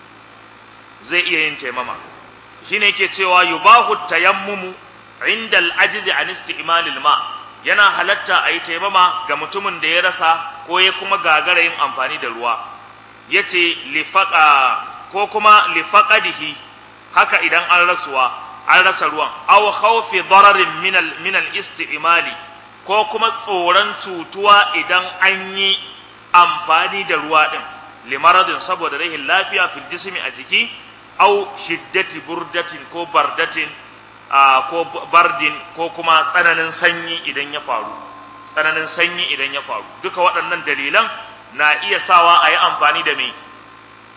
Speaker 1: zai iya yin taimama shine yake cewa yubahu tayammumu inda al-ajzi an isti'mal ma yana halatta a yi taimama ga mutumin da ya rasa ko ya kuma gagara yin amfani da ruwa yace lifaqa ko kuma lifaqadihi haka idan an rasuwa an rasa ruwan aw khawfi dararin min al min al istimali ko kuma tsoron cutuwa idan an yi amfani da ruwa din limaradin saboda rahin lafiya fil jismi a jiki aw shiddati burdatin ko bardatin ko bardin ko kuma tsananin sanyi idan ya faru tsananin sanyi idan ya faru duka waɗannan dalilan na iya sawa a yi amfani da mai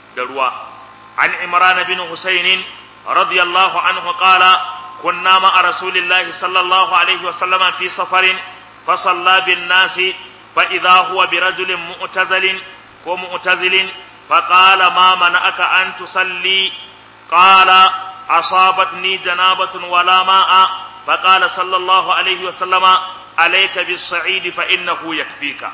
Speaker 1: da ruwa an imran bin husayn radiyallahu anhu qala kunna ma'a rasulillahi sallallahu alaihi wa sallama fi safarin fa salla bin nasi fa idha huwa bi rajulin mu'tazilin ko mu'tazilin fa qala ma mana'aka an tusalli qala asabatni janabatun wala ma'a fa qala sallallahu alaihi wa sallama alayka bis sa'id fa innahu yakfika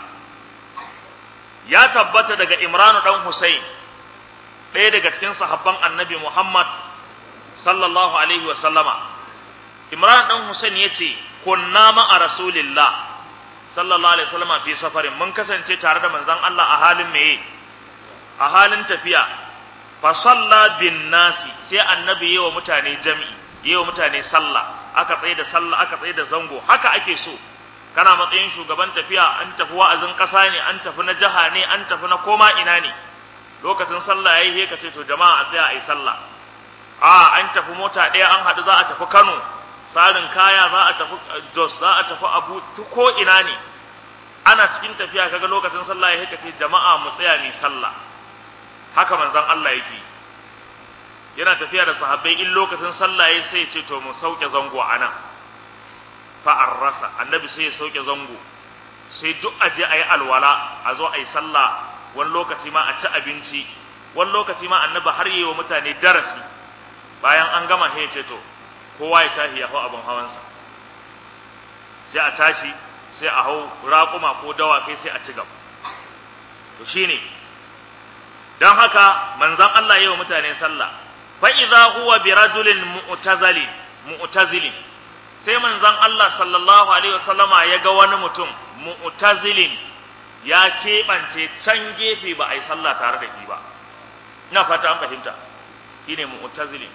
Speaker 1: ya tabbata daga Imranu dan Husayn ɗaya daga cikin sahabban Annabi Muhammad sallallahu alaihi wa sallama Imran dan Husayn yace kunna ma'a rasulillah sallallahu alaihi wa sallama fi safarin mun kasance tare da manzon Allah a halin meye a halin tafiya fa salla bin nasi sai annabi yawa mutane jami'i yawa mutane sallah aka tsaye da sallah aka tsaye da zango haka ake so kana matsayin shugaban tafiya an tafi wa'azin ƙasa ne an tafi na jiha ne an tafi na koma ina ne lokacin sallah yayi he ka ce to jama'a a tsaya a yi sallah a an tafi mota ɗaya an haɗu za a tafi Kano tsarin kaya za a tafi Jos za a tafi Abu ko ina ne ana cikin tafiya kaga lokacin sallah yayi ka ce jama'a mu tsaya mu sallah haka manzon Allah yake yana tafiya da sahabbai in lokacin sallah yayi sai ya ce to mu sauke zango a nan fa'ar rasa annabi sai ya sauke zango sai duk aje a yi alwala a zo a yi sallah wani lokaci ma a ci abinci wani lokaci ma annabi har yi wa mutane darasi bayan an gama ya ce to kowa ya tashi ya hau abin hawansa sai a tashi sai a hau raƙuma ko dawakai sai a ci gaba to shine don haka manzon Allah yi wa mutane sallah fa idza huwa bi rajulin mu'tazilin mu'tazilin sai manzon Allah sallallahu alaihi wasallama ya ga wani mutum mu'tazilin ya keɓance can gefe ba a yi sallah tare da shi ba ina fata an fahimta shine mu'tazilin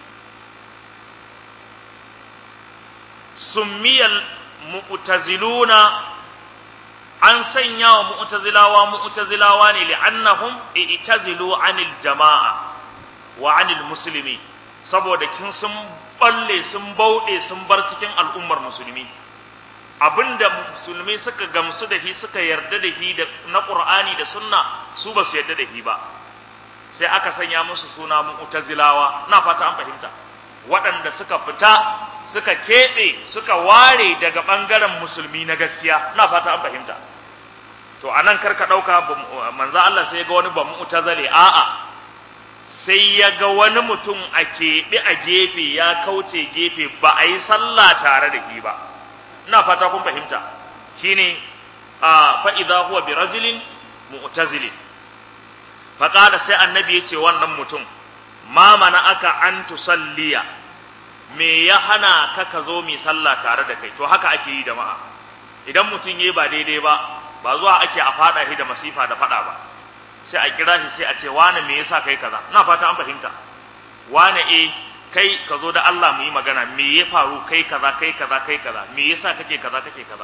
Speaker 1: summiyal mu'taziluna an sanya wa mu'tazilawa mu'tazilawa ne li'annahum i'tazilu anil jama'a wa anil muslimi saboda kin sun balle sun bauɗe sun bar cikin al'ummar musulmi abinda musulmi suka gamsu da shi suka yarda da shi da na qur'ani da sunna su ba su yarda da shi ba sai aka sanya musu suna mu'tazilawa na fata an fahimta waɗanda suka fita suka keɓe suka ware daga ɓangaren musulmi na gaskiya na fata an fahimta to anan karka ɗauka manzo Allah sai ga wani ba mu'tazile a'a sai ya ga wani mutum a keɓe a gefe ya kauce gefe ba a yi sallah tare da shi ba ina fata kun fahimta shine a fa idza huwa bi rajulin mu'tazilin fa qala sai annabi yace wannan mutum ma mana aka an tusalliya me ya hana ka ka zo mi sallah tare da kai to haka ake yi jama'a idan mutum yayi ba daidai ba ba zuwa ake a fada shi da masifa da fada ba sai a kira shi sai a ce wane me yasa kai kaza ina fata an fahimta wane eh kai ka zo da Allah mu yi magana me ya faru kai kaza kai kaza kai kaza me yasa kake kaza kake kaza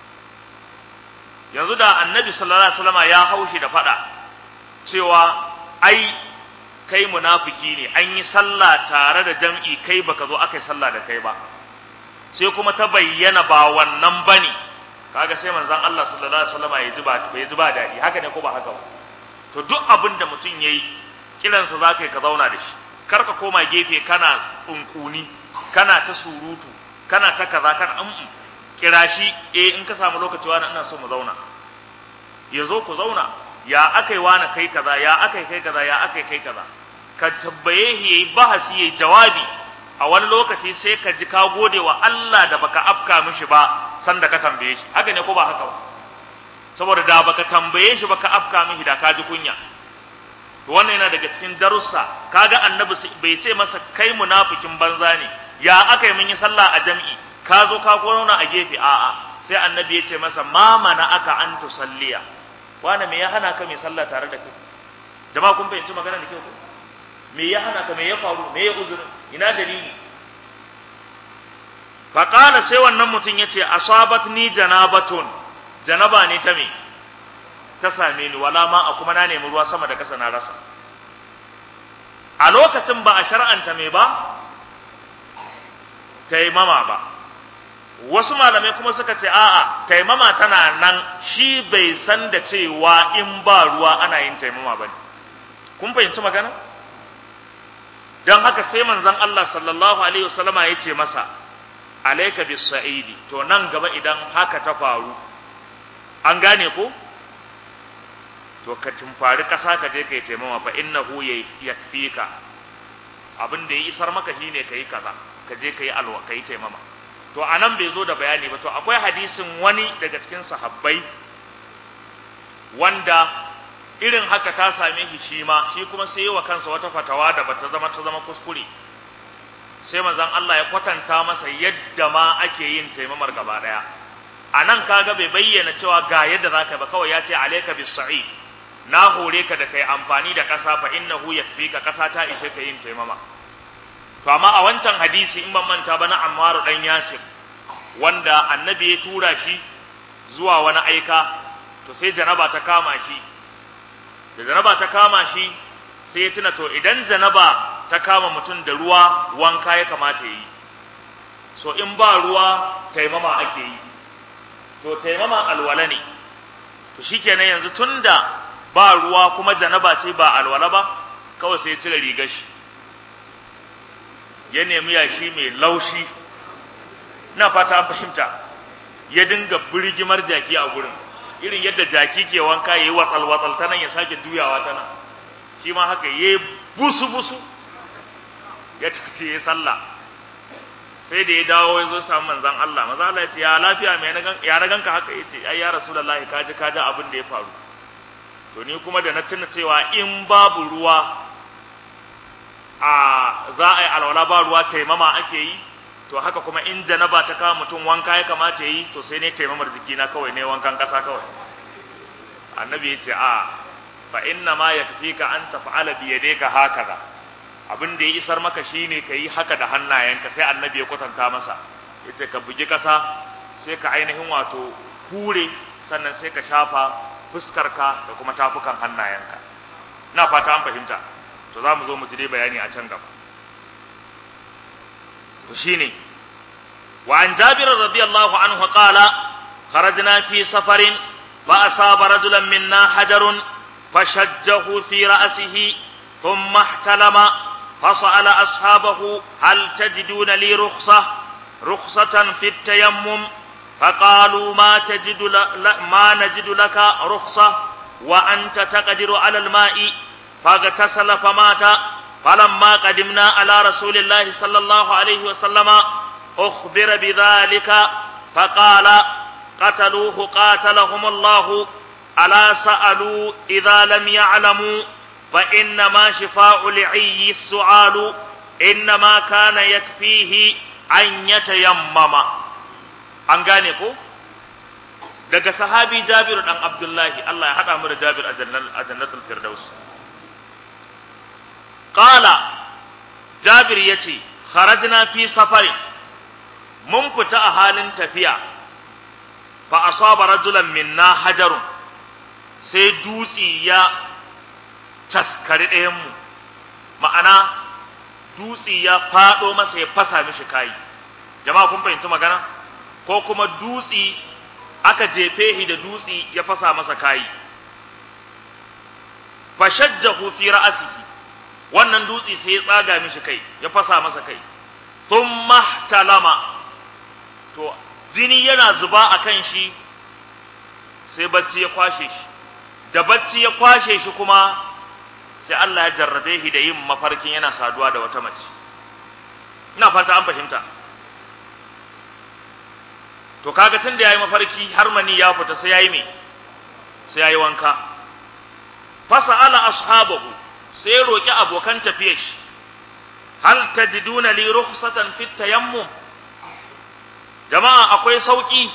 Speaker 1: yanzu da annabi sallallahu alaihi wasallama ya haushi da fada cewa ai kai munafiki ne an yi sallah tare da jam'i kai baka zo aka yi sallah da kai ba sai kuma ta bayyana ba wannan bane kaga sai manzon Allah sallallahu alaihi wasallama ya ji ba ya ji ba dadi haka ne ko ba haka ba to duk abin da mutum yayi kiransa za ka yi ka zauna da shi kar ka koma gefe kana tsunkuni kana ta surutu kana ta kaza kana an kira shi eh in ka samu lokaci wani ina so mu zauna ya zo ku zauna ya akai wani kai kaza ya akai kai kaza ya akai kai kaza ka tabbaye shi yayi bahasi yayi jawabi a wani lokaci sai ka ji ka gode wa Allah da baka afka mishi ba sanda ka tambaye shi haka ne ko ba haka ba saboda da baka tambaye shi baka afka mishi da ka ji kunya to wannan yana daga cikin darussa kaga annabi bai ce masa kai munafikin banza ne ya aka yi mun yi sallah a jami'i ka zo ka kona a gefe a'a sai annabi ya ce masa ma mana aka an tusalliya wani me ya hana ka mai sallah tare da kai jama'a kun fahimci magana da kyau ko me ya hana ka me ya faru me ya uzurin ina dalili faqala sai wannan mutum yace asabatni janabatun janaba ne ta me ta same ni wala ma a kuma na nemi ruwa sama da kasa na rasa a lokacin ba a shar'anta me ba taimama ba wasu malamai kuma suka ce a'a taimama tana nan shi bai san da cewa in ba ruwa ana yin taimama ba ne kun fahimci magana don haka sai manzon Allah sallallahu alaihi wasallama ya ce masa alaika bis sa'idi to nan gaba idan haka ta faru an gane ko to ka tumfari ƙasa ka je ka yi taimama fa innahu yakfika abin da ya isar maka shine ka yi kaza ka je ka yi alwa ka yi taimama to anan bai zo da bayani ba to akwai hadisin wani daga cikin sahabbai wanda irin haka ta same shi shi ma shi kuma sai wa kansa wata fatawa da bata zama ta zama kuskure sai manzon Allah ya kwatanta masa yadda ma ake yin taimamar gaba daya anan kaga bai bayyana cewa ga yadda zaka ba kawai ya ce alayka bis sa'id na hore ka da kai amfani da ƙasa fa innahu yakfika ƙasa ta ishe ka yin taimama to amma a wancan hadisi in ban manta ba na Ammaru dan Yasir wanda annabi ya tura shi zuwa wani aika to sai janaba ta kama shi da janaba ta kama shi sai ya tuna to idan janaba ta kama mutum da ruwa wanka ya kamata yi so in ba ruwa taimama ake yi to taimama alwala ne to shikenan yanzu tunda ba ruwa kuma janaba ce ba alwala ba kawai sai ya cire rigar shi ya nemi yashi mai laushi na fata an fahimta ya dinga birgimar jaki a gurin irin yadda jaki ke wanka ya yi watsal watsal ta nan ya sake juyawa ta nan shi ma haka ya yi busu busu ya tafi ya sallah sai da ya dawo ya zo samu manzan Allah maza Allah ya ce ya lafiya mai ya na ganka haka ya ce ai ya rasulullahi kaji kaji abin da ya faru to ni kuma da na tuna cewa in babu ruwa a za a yi alwala ba ruwa taimama ake yi to haka kuma in janaba ta kawo mutum wanka ya kamata yi to sai ne taimamar jikina kawai ne wankan ƙasa kawai annabi ya ce a fa inna ma yakfika an taf'ala bi yadayka hakaza abin da ya isar maka shine ka yi haka da hannayenka sai annabi ya kwatanta masa yace ka bugi ƙasa sai ka ainihin wato hure sannan sai ka shafa fuskarka da kuma tafukan hannayenka ina fata an fahimta to za mu zo mu ji dai bayani a can gaba to shine wa an jabir radiyallahu anhu qala kharajna fi safarin fa asaba rajulan minna hajarun fashajjahu fi ra'sihi thumma ihtalama فسأل أصحابه هل تجدون لي رخصة رخصة في التيمم فقالوا ما تجد ما نجد لك رخصة وأنت تقدر على الماء فاغتسل فمات فلما قدمنا على رسول الله صلى الله عليه وسلم أخبر بذلك فقال قتلوه قاتلهم الله ألا سألوا إذا لم يعلموا فإنما شفاء العي السؤال إنما كان يكفيه أن يتيمم an gane ko daga sahabi Jabir dan Abdullahi Allah ya hada mu da Jabir a jannatul Firdaus qala Jabir yace kharajna fi safari mun fita a halin tafiya fa asaba rajulan minna hajarun sai dutsi ya taskari ɗayan mu ma'ana dutsi ya fado masa ya fasa mishi kai jama'a kun fahimci magana ko kuma dutsi aka jefe shi da dutsi ya fasa masa kayi fashajjahu fi ra'sihi wannan dutsi sai ya tsaga mishi kai ya fasa masa kai thumma talama to jini yana zuba akan shi sai bacci ya kwashe shi da bacci ya kwashe shi kuma sai Allah ya jarrabe shi da yin mafarkin yana saduwa da wata mace ina fata an fahimta to kaga tun da yayi mafarki har mani ya fita sai yayi me sai yayi wanka fasa'ala ashabahu sai roki abokan tafiyar shi hal tajiduna li rukhsatan fit tayammum jama'a akwai sauki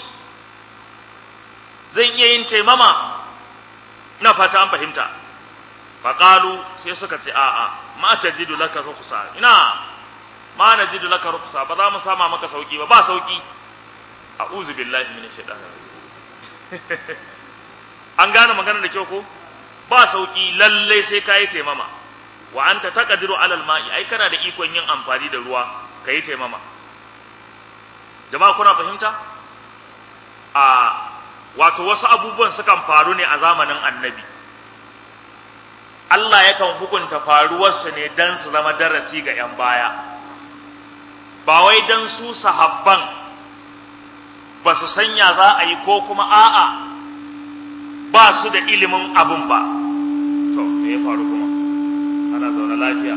Speaker 1: zan iya yin taimama ina fata an fahimta faqalu sai suka ce a'a ma tajidu laka rukhsa ina ma najidu laka rukhsa ba za mu sama maka sauki ba ba sauki a'udhu billahi minash shaitanir an gane maganar da kyau ko ba sauki lalle sai kai taimama wa anta taqdiru ala alma'i ai kana da ikon yin amfani da ruwa kai taimama jama'a kuna fahimta a wato wasu abubuwan sukan faru ne a zamanin annabi Allah yakan hukunta faruwarsu ne don su zama darasi ga 'yan baya ba wai don su sahabban ba su sanya za a yi ko kuma a'a ba su da ilimin abin ba to me ya faru kuma ana zaune lafiya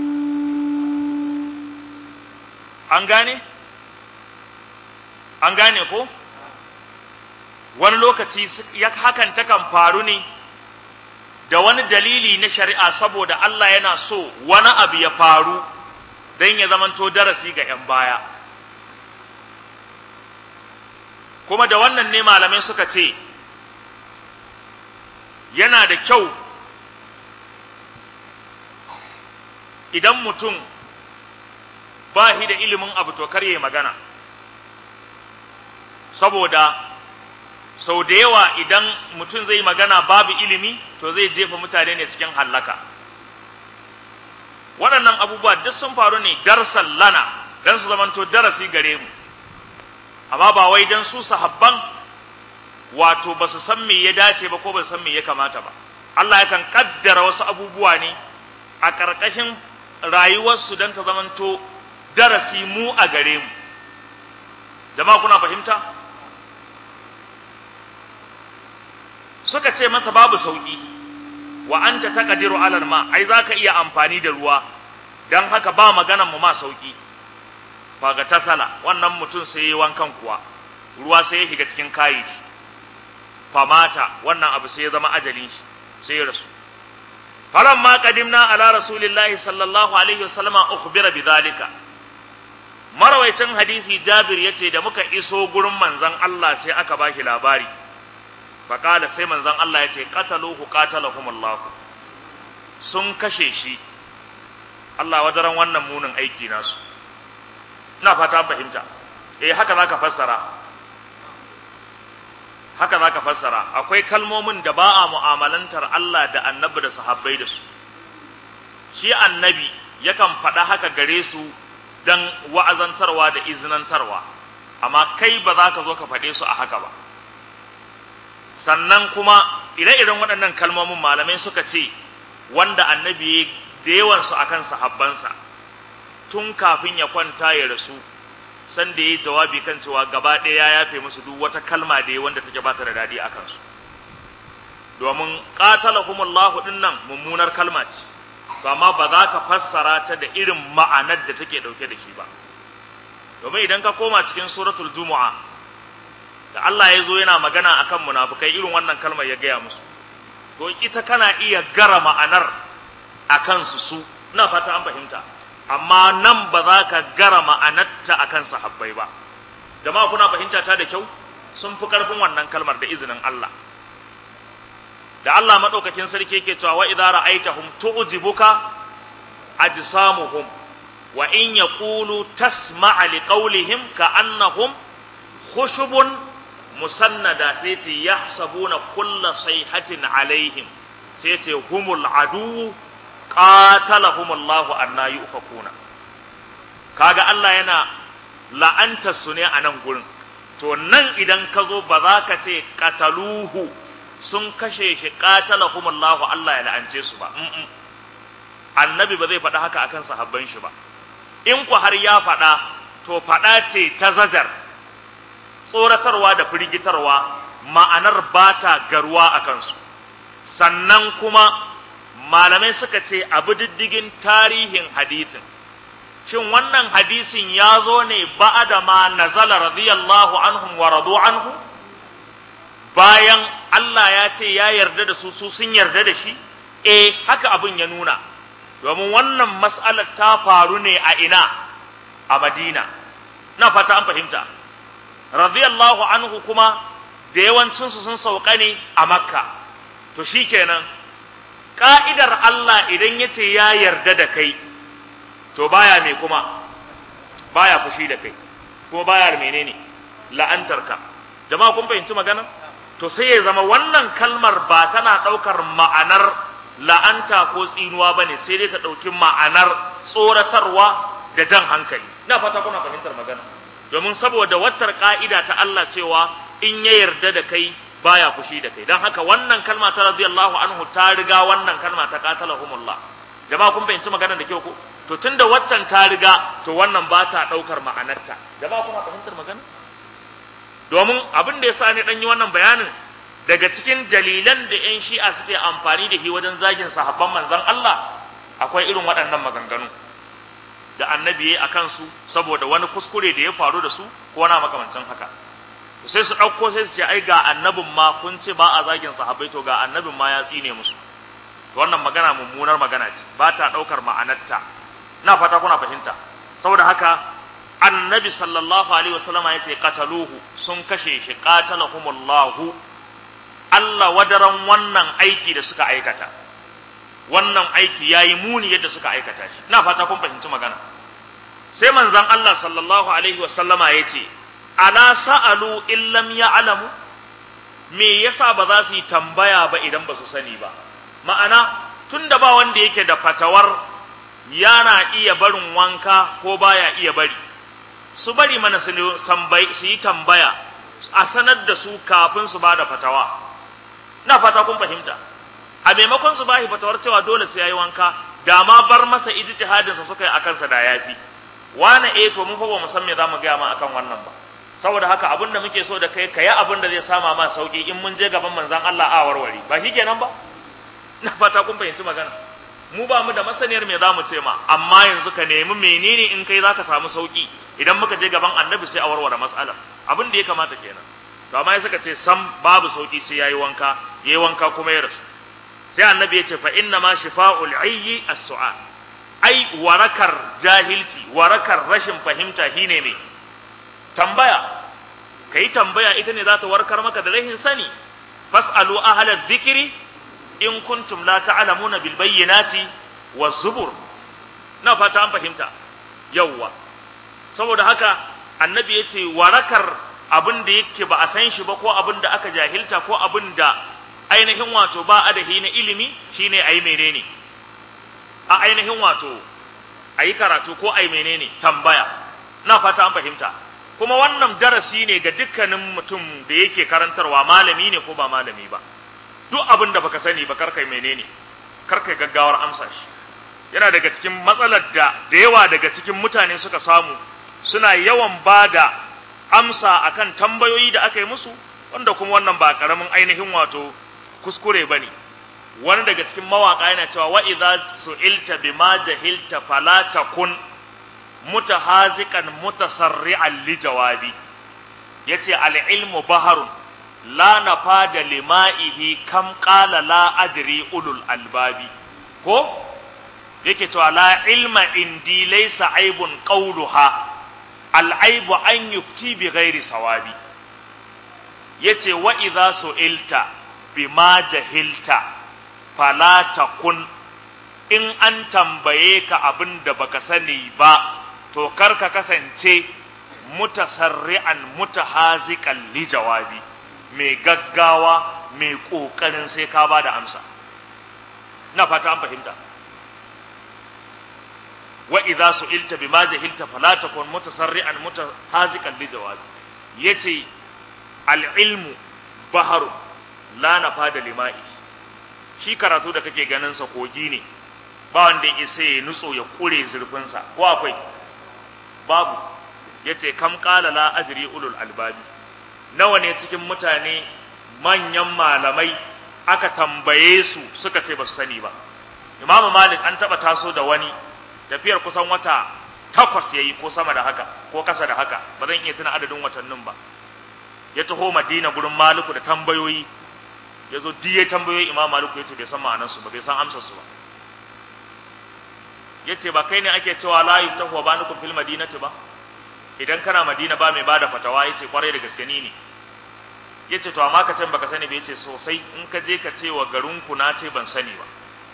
Speaker 1: an gane an gane ko wani lokaci ya hakan takan faru ne da wani dalili na shari'a saboda Allah yana so wani abu ya faru don ya zamanto darasi ga 'yan baya kuma da wannan ne malamai suka ce yana da kyau idan mutum ba shi da ilimin abu to kar ya magana saboda sau da yawa idan mutum zai magana babu ilimi to zai jefa mutane ne cikin hallaka waɗannan abubuwa duk sun faru ne darsan lana don su zamanto darasi gare mu amma ba wai don su sahabban wato ba su san me ya dace ba ko ba su san me ya kamata ba Allah yakan kaddara wasu abubuwa ne a ƙarƙashin rayuwarsu don ta zamanto darasi mu a gare mu jama'a kuna fahimta suka ce masa babu sauƙi wa anta taqdiru alal ma ai zaka iya amfani da ruwa dan haka ba maganan mu ma sauƙi faga tasala wannan mutum sai yi wankan kuwa ruwa sai ya shiga cikin kayi shi famata wannan abu sai ya zama ajalin shi sai ya rasu faran ma qadimna ala rasulillahi sallallahu alaihi wasallam ukhbira bidhalika marwaicin hadisi jabir yace da muka iso gurin manzon Allah sai aka bashi labari faqala sai manzon Allah yace qataluhu qatalahumullah sun kashe shi Allah wadaran wannan munin aiki nasu ina fata fahimta eh haka zaka fassara haka zaka fassara akwai kalmomin da ba a mu'amalantar Allah da annabi da sahabbai da su shi annabi yakan faɗa haka gare su dan wa'azantarwa da izinantarwa amma kai ba za ka zo ka faɗe su a haka ba sannan kuma ire-iren waɗannan kalmomin malamai suka ce wanda annabi da yawansu akan sahabbansa tun kafin ya kwanta ya rasu san da ya yi jawabi kan cewa gaba ɗaya ya yafe musu duk wata kalma da ya wanda take bata da daɗi a kansu domin qatalahumullahu din nan mummunar kalma ce to amma ba za ka fassara ta da irin ma'anar da take ɗauke da shi ba domin idan ka koma cikin suratul jumu'a da Allah ya zo yana magana akan munafukai irin wannan kalmar ya gaya musu to ita kana iya gara ma'anar akan su su ina fata an fahimta amma nan ba za ka gara ma'anarta a kan sahabbai ba jama'a kuna fahimta ta da kyau sun fi ƙarfin wannan kalmar da izinin Allah da Allah maɗaukakin sarki yake cewa wa idza ra'aitahum tu'jibuka ajsamuhum wa in yaqulu tasma'a liqawlihim ka'annahum khushubun musannada sai ce yahsabuna kulla sayhatin alaihim sai ce humul adu qatalahum Allahu anna yufakuna kaga Allah yana la'anta su ne a nan gurin to nan idan ka zo ba za ka ce qataluhu sun kashe shi qatalahum Allahu Allah ya la'ance su ba annabi ba zai faɗa haka akan sahabban shi ba in ku har ya faɗa to faɗa ce ta zajar tsoratarwa da firgitarwa ma'anar ba ta garuwa a kansu sannan kuma malamai suka ce abu diddigin tarihin hadithin shin wannan hadisin ya zo ne ba'ada ma nazala radiyallahu anhum wa radu anhu bayan Allah ya ce ya yarda da su su sun yarda da shi eh haka abin ya nuna domin wannan mas'alar ta faru ne a ina a Madina na fata an fahimta radiyallahu anhu kuma da yawancinsu sun sauka ne a Makka to shikenan ka'idar Allah idan ya ce ya yarda da kai to baya mai kuma baya fushi da kai kuma baya menene la'antarka jama'a kun fahimci magana to sai ya zama wannan kalmar ba tana ɗaukar ma'anar la'anta ko tsinuwa bane sai dai ta ɗauki ma'anar tsoratarwa da jan hankali ina fata kuna fahimtar magana domin saboda waccar ka'ida ta Allah cewa in ya yarda da kai baya fushi da kai dan haka wannan kalma ta radiyallahu anhu ta riga wannan kalma ta qatalahumullah jama'a kun fahimci maganar da kyau ko to tunda waccan ta riga to wannan ba ta daukar ma'anarta jama'a kuna fahimtar magana domin abin da yasa ne dan yi wannan bayanin daga cikin dalilan da yan shi'a suke amfani da shi wajen zagin sahabban manzon Allah akwai irin waɗannan maganganu da annabi ya yi a kansu saboda wani kuskure da ya faru da su ko wani makamancin haka sai su ɗauko sai su ce ai ga annabin ma kun ce ba a zagin sahabbai to ga annabin ma ya tsine musu wannan magana mummunar magana ce ba ta ɗaukar ma'anarta na fata kuna fahimta saboda haka annabi sallallahu alaihi wasallam ya ce qataluhu sun kashe shi qatalahumullahu Allah wadaran wannan aiki da suka aikata wannan aiki yayi muni yadda suka aikata shi na fata kun fahimci magana sai manzon Allah sallallahu alaihi wasallama ya ce ala sa'alu in lam ya'lamu me yasa ba za su yi tambaya ba idan ba su sani ba ma'ana tunda ba wanda yake da fatawar yana iya barin wanka ko baya iya bari su bari mana su yi tambaya a sanar da su kafin su ba da fatawa na fata kun fahimta a maimakon su bashi fatawar cewa dole sai yayi wanka da ma bar masa ijtihadin sa suka yi akan sa da yafi wani eh to mun fa ba mu san me zamu ga ma akan wannan ba saboda haka abin da muke so da kai kayi abin da zai sama ma sauki in mun je gaban manzon Allah a warware ba shikenan ba na fata kun fahimci magana mu ba mu da masaniyar me za mu ce ma amma yanzu ka nemi menene in kai zaka samu sauki idan muka je gaban annabi sai a warware matsalar abin da ya kamata kenan to amma ya suka ce sam babu sauki sai yayi wanka yayi wanka kuma ya rasu sai annabi ya ce fa inna ma shifa'ul ayyi as-su'al ai warakar jahilci warakar rashin fahimta shine me tambaya kai tambaya ita ne za ta warkar maka da rahin sani fas'alu ahla dhikri in kuntum la ta'lamuna bil bayyinati waz zubur na fata an fahimta yawwa saboda haka annabi yace warakar abin da yake ba a san shi ba ko abin da aka jahilta ko abin da ainihin wato ba adahi na ilimi shine ayi menene a ainihin wato ayi karatu ko ayi menene tambaya na fata an fahimta kuma wannan darasi ne ga dukkanin mutum da yake karantarwa malami ne ko ba malami ba duk abin da baka sani ba karkai menene karkai gaggawar amsa shi yana daga cikin matsalar da da yawa daga cikin mutane suka samu suna yawan bada amsa akan tambayoyi da aka yi musu wanda kuma wannan ba karamin ainihin wato kuskure bane wani daga cikin mawaka yana cewa wa idza su'ilta bima jahilta fala takun mutahaziqan mutasarri'an li jawabi yace al ilmu baharun la nafada lima'ihi kam qala la adri ulul albabi ko yake cewa la ilma indi laysa aibun qawluha al aibu an yufti bi ghairi sawabi yace wa idza su'ilta bima jahilta fala takun in an tambaye ka abin da baka sani ba to kar ka kasance mutasarri'an mutahaziqan li jawabi mai gaggawa mai ƙoƙarin sai ka ba da amsa na fata an fahimta wa idza su'ilta bima jahilta fala takun mutasarri'an mutahaziqan li jawabi yace al ilmu baharu la nafada lima'i shi karatu da kake ganin sa kogi ne ba wanda ya isa ya nutso ya kure zurfin sa ko akwai babu yace kam qala la ajri ulul albabi nawa ne cikin mutane manyan malamai aka tambaye su suka ce ba su sani ba Imam Malik an taba taso da wani tafiyar kusan wata takwas yayi ko sama da haka ko kasa da haka ba zan iya tuna adadin watannin ba ya taho Madina gurin Maliku da tambayoyi ya zo diye tambayoyi Imam Maliku ya ce bai san ma'anar su ba bai san amsar su ba ya ce ba kai ne ake cewa la yuftahu wa banukum fil madinati ba idan kana Madina ba mai bada fatawa ya ce kwarai da gaske ni ne ya ce to amma ka can baka sani ba ya ce sosai in ka je ka ce wa garinku na ce ban sani ba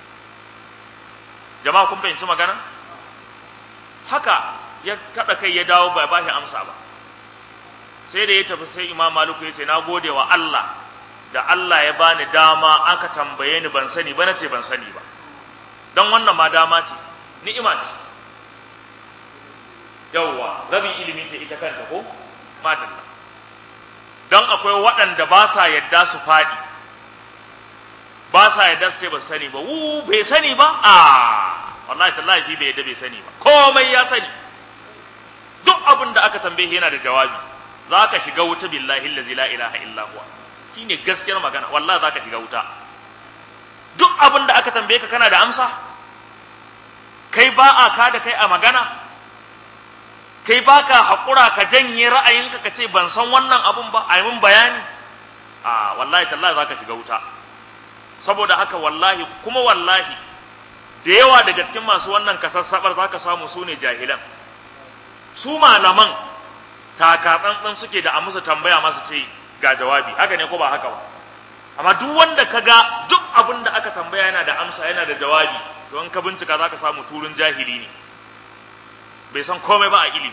Speaker 1: jama'a kun fahimci magana haka ya kaɗa kai ya dawo ba ba shi amsa ba sai da ya tafi sai imam maliku ya ce na gode wa Allah da Allah ya bani dama aka tambaye ni ban sani ba na ce ban sani ba don wannan ma dama ce ni'ima ce yawwa rabin ilimi ce ita kanta ko madalla don akwai waɗanda ba sa yadda su faɗi ba sa yadda su ce ba sani ba wu bai sani ba a wallahi tallahi fi bai yadda bai sani ba komai ya sani duk abin da aka tambaye yana da jawabi za ka shiga wuta billahi allazi la ilaha illa huwa shine gaskiyar magana wallahi za ka shiga wuta duk abin da aka tambaye ka kana da amsa kai ba a ka da kai a magana kai ba ka haƙura ka janye ra'ayinka ka ce ban san wannan abun ba a yi min bayani a wallahi tallahi za ka shiga wuta saboda haka wallahi kuma wallahi da yawa daga cikin masu wannan kasassabar za ka samu su ne jahilan su malaman takatsantsan suke da a musu tambaya masu ce ga jawabi haka ne ko ba haka ba amma duk wanda ka ga duk abin da aka tambaya yana da amsa yana da jawabi to in ka bincika za ka samu turun jahili ne bai san komai ba a ilimi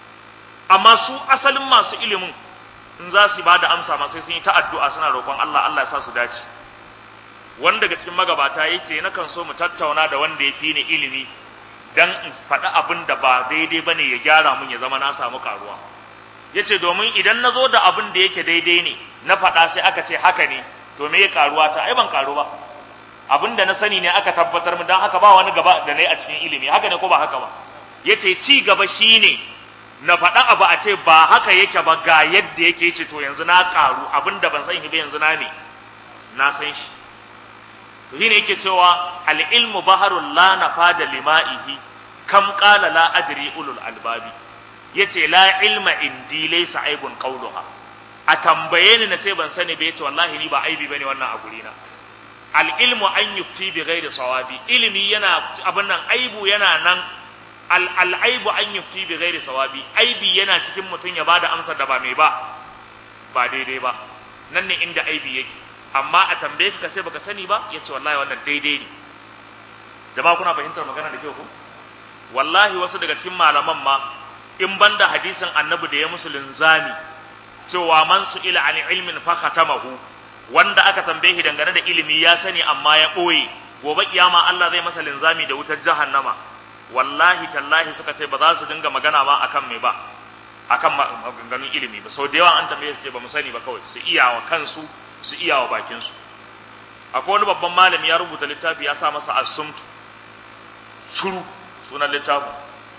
Speaker 1: amma su asalin masu ilimin in za su ba da amsa ma sai sun yi ta addu'a suna roƙon Allah Allah ya sa su dace wanda daga cikin magabata ya ce na kan so mu tattauna da wanda ya fi ni ilimi dan in faɗi abin da ba daidai ba ne ya gyara mun ya zama na samu karuwa ya ce domin idan na zo da abin da yake daidai ne na faɗa sai aka ce haka ne to me ya karuwa ta ai ban karu ba abin da na sani ne aka tabbatar mu dan haka ba wani gaba da nayi a cikin ilimi haka ne ko ba haka ba yace ci gaba shine na faɗa abu a ce ba haka yake ba ga yadda yake ce to yanzu na karu abin da ban sani ba yanzu na ne na san shi to shine yake cewa al ilmu baharul la nafada lima'ihi kam qala la adri ulul albabi yace la ilma indi laysa aibun qawluha a tambaye ni na ce ban sani ba yace wallahi ni ba aibi bane wannan a guri na al ilmu an yufti bi ghairi sawabi ilimi yana abin nan aibu yana nan al al aibu an yufti bi ghairi sawabi aibi yana cikin mutum ya bada amsar da ba mai ba ba daidai ba nan ne inda aibi yake amma a tambaye ka ce baka sani ba yace wallahi wannan daidai ne jama'a kuna fahimtar magana da kyau ko wallahi wasu daga cikin malaman ma in banda hadisin annabi da ya musu linzami cewa man su ila an ilmin fa khatamahu wanda aka tambaye shi dangane da ilimi ya sani amma ya ɓoye gobe kiyama Allah zai masa linzami da wutar jahannama wallahi tallahi suka ce ba za su dinga magana ma akan me ba akan maganganun ilimi ba sau da yawa an tambaye su ce ba mu sani ba kawai su iya wa kansu su iya wa bakin su akwai wani babban malami ya rubuta littafi ya sa masa asumtu shuru sunan littafin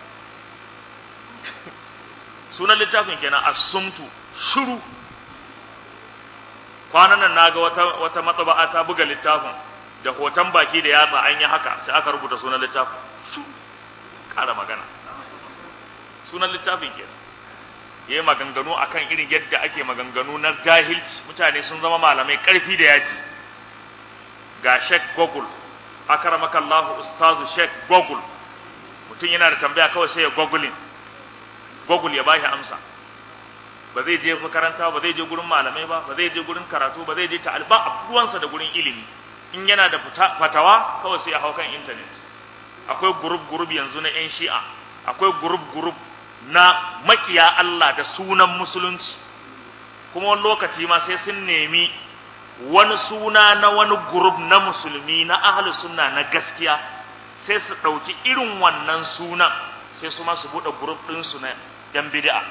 Speaker 1: sunan littafin kenan asumtu shuru kwanan nan naga wata wata matsaba'a ta buga littafin da hoton baki da yatsa an yi haka sai aka rubuta sunan littafin shuru kara magana sunan littafin kenan yayi maganganu akan irin yadda ake maganganu na jahilci mutane sun zama malamai karfi da yaji ga Sheikh Google akramakallahu ustazu Sheikh Google mutum yana da tambaya kawai sai ya googling Google ya bashi amsa ba zai je makaranta ba zai je gurin malamai ba ba zai je gurin karatu ba zai je ta alba ruwansa da gurin ilimi in yana da fatawa kawai sai ya hau kan internet akwai group group yanzu na yan shi'a akwai group group na makiya Allah da sunan musulunci kuma wani lokaci ma sai sun nemi wani suna na wani group na musulmi na ahlus sunna na gaskiya sai su ɗauki irin wannan sunan sai su ma su buɗe group ɗinsu na yan bid'a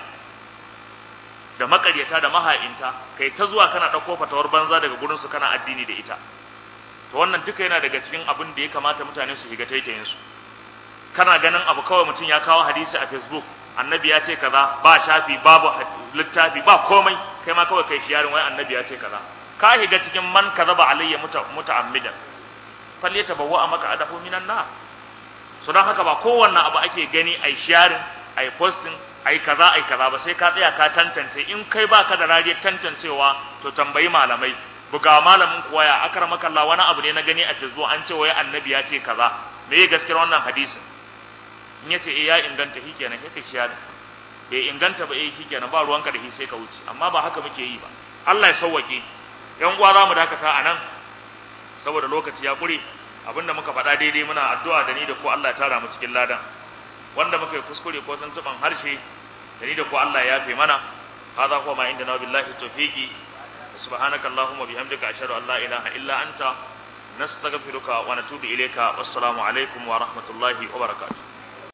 Speaker 1: da makaryata da maha'inta kai ta zuwa kana ɗauko fatawar banza daga gurinsu kana addini da ita to wannan duka yana daga cikin abin da ya kamata mutane su shiga taitayin su kana ganin abu kawai mutum ya kawo hadisi a facebook annabi ya ce kaza ba shafi babu littafi ba komai kai ma kawai kai shiyarin wai annabi ya ce kaza ka shiga cikin man kazaba alayya muta'ammidan falyata bawa maka adahu minan nar so don haka ba kowanne abu ake gani ai sharing ai posting ai kaza ai kaza ba sai ka tsaya ka tantance in kai baka da rariyar tantancewa to tambayi malamai buga malamin kuwa ya akramaka Allah wani abu ne na gani a Facebook an ce wai annabi ya ce kaza me ya gaskiyar wannan hadisin in yace eh ya inganta shi kenan kai shi da bai inganta ba eh shi kenan ba ruwanka da shi sai ka wuce amma ba haka muke yi ba Allah ya sauwake yan uwa za mu dakata a nan saboda lokaci ya kure abinda muka faɗa daidai muna addu'a da ni da ku Allah ya tara mu cikin ladan wanda muka yi kuskure ko tuntuban harshe da ni da ku Allah ya yafe mana hadha huwa ma inda na billahi tawfiqi subhanaka allahumma bihamdika ashhadu an la ilaha illa anta nastaghfiruka wa natubu ilayka wassalamu alaikum wa rahmatullahi wa barakatuh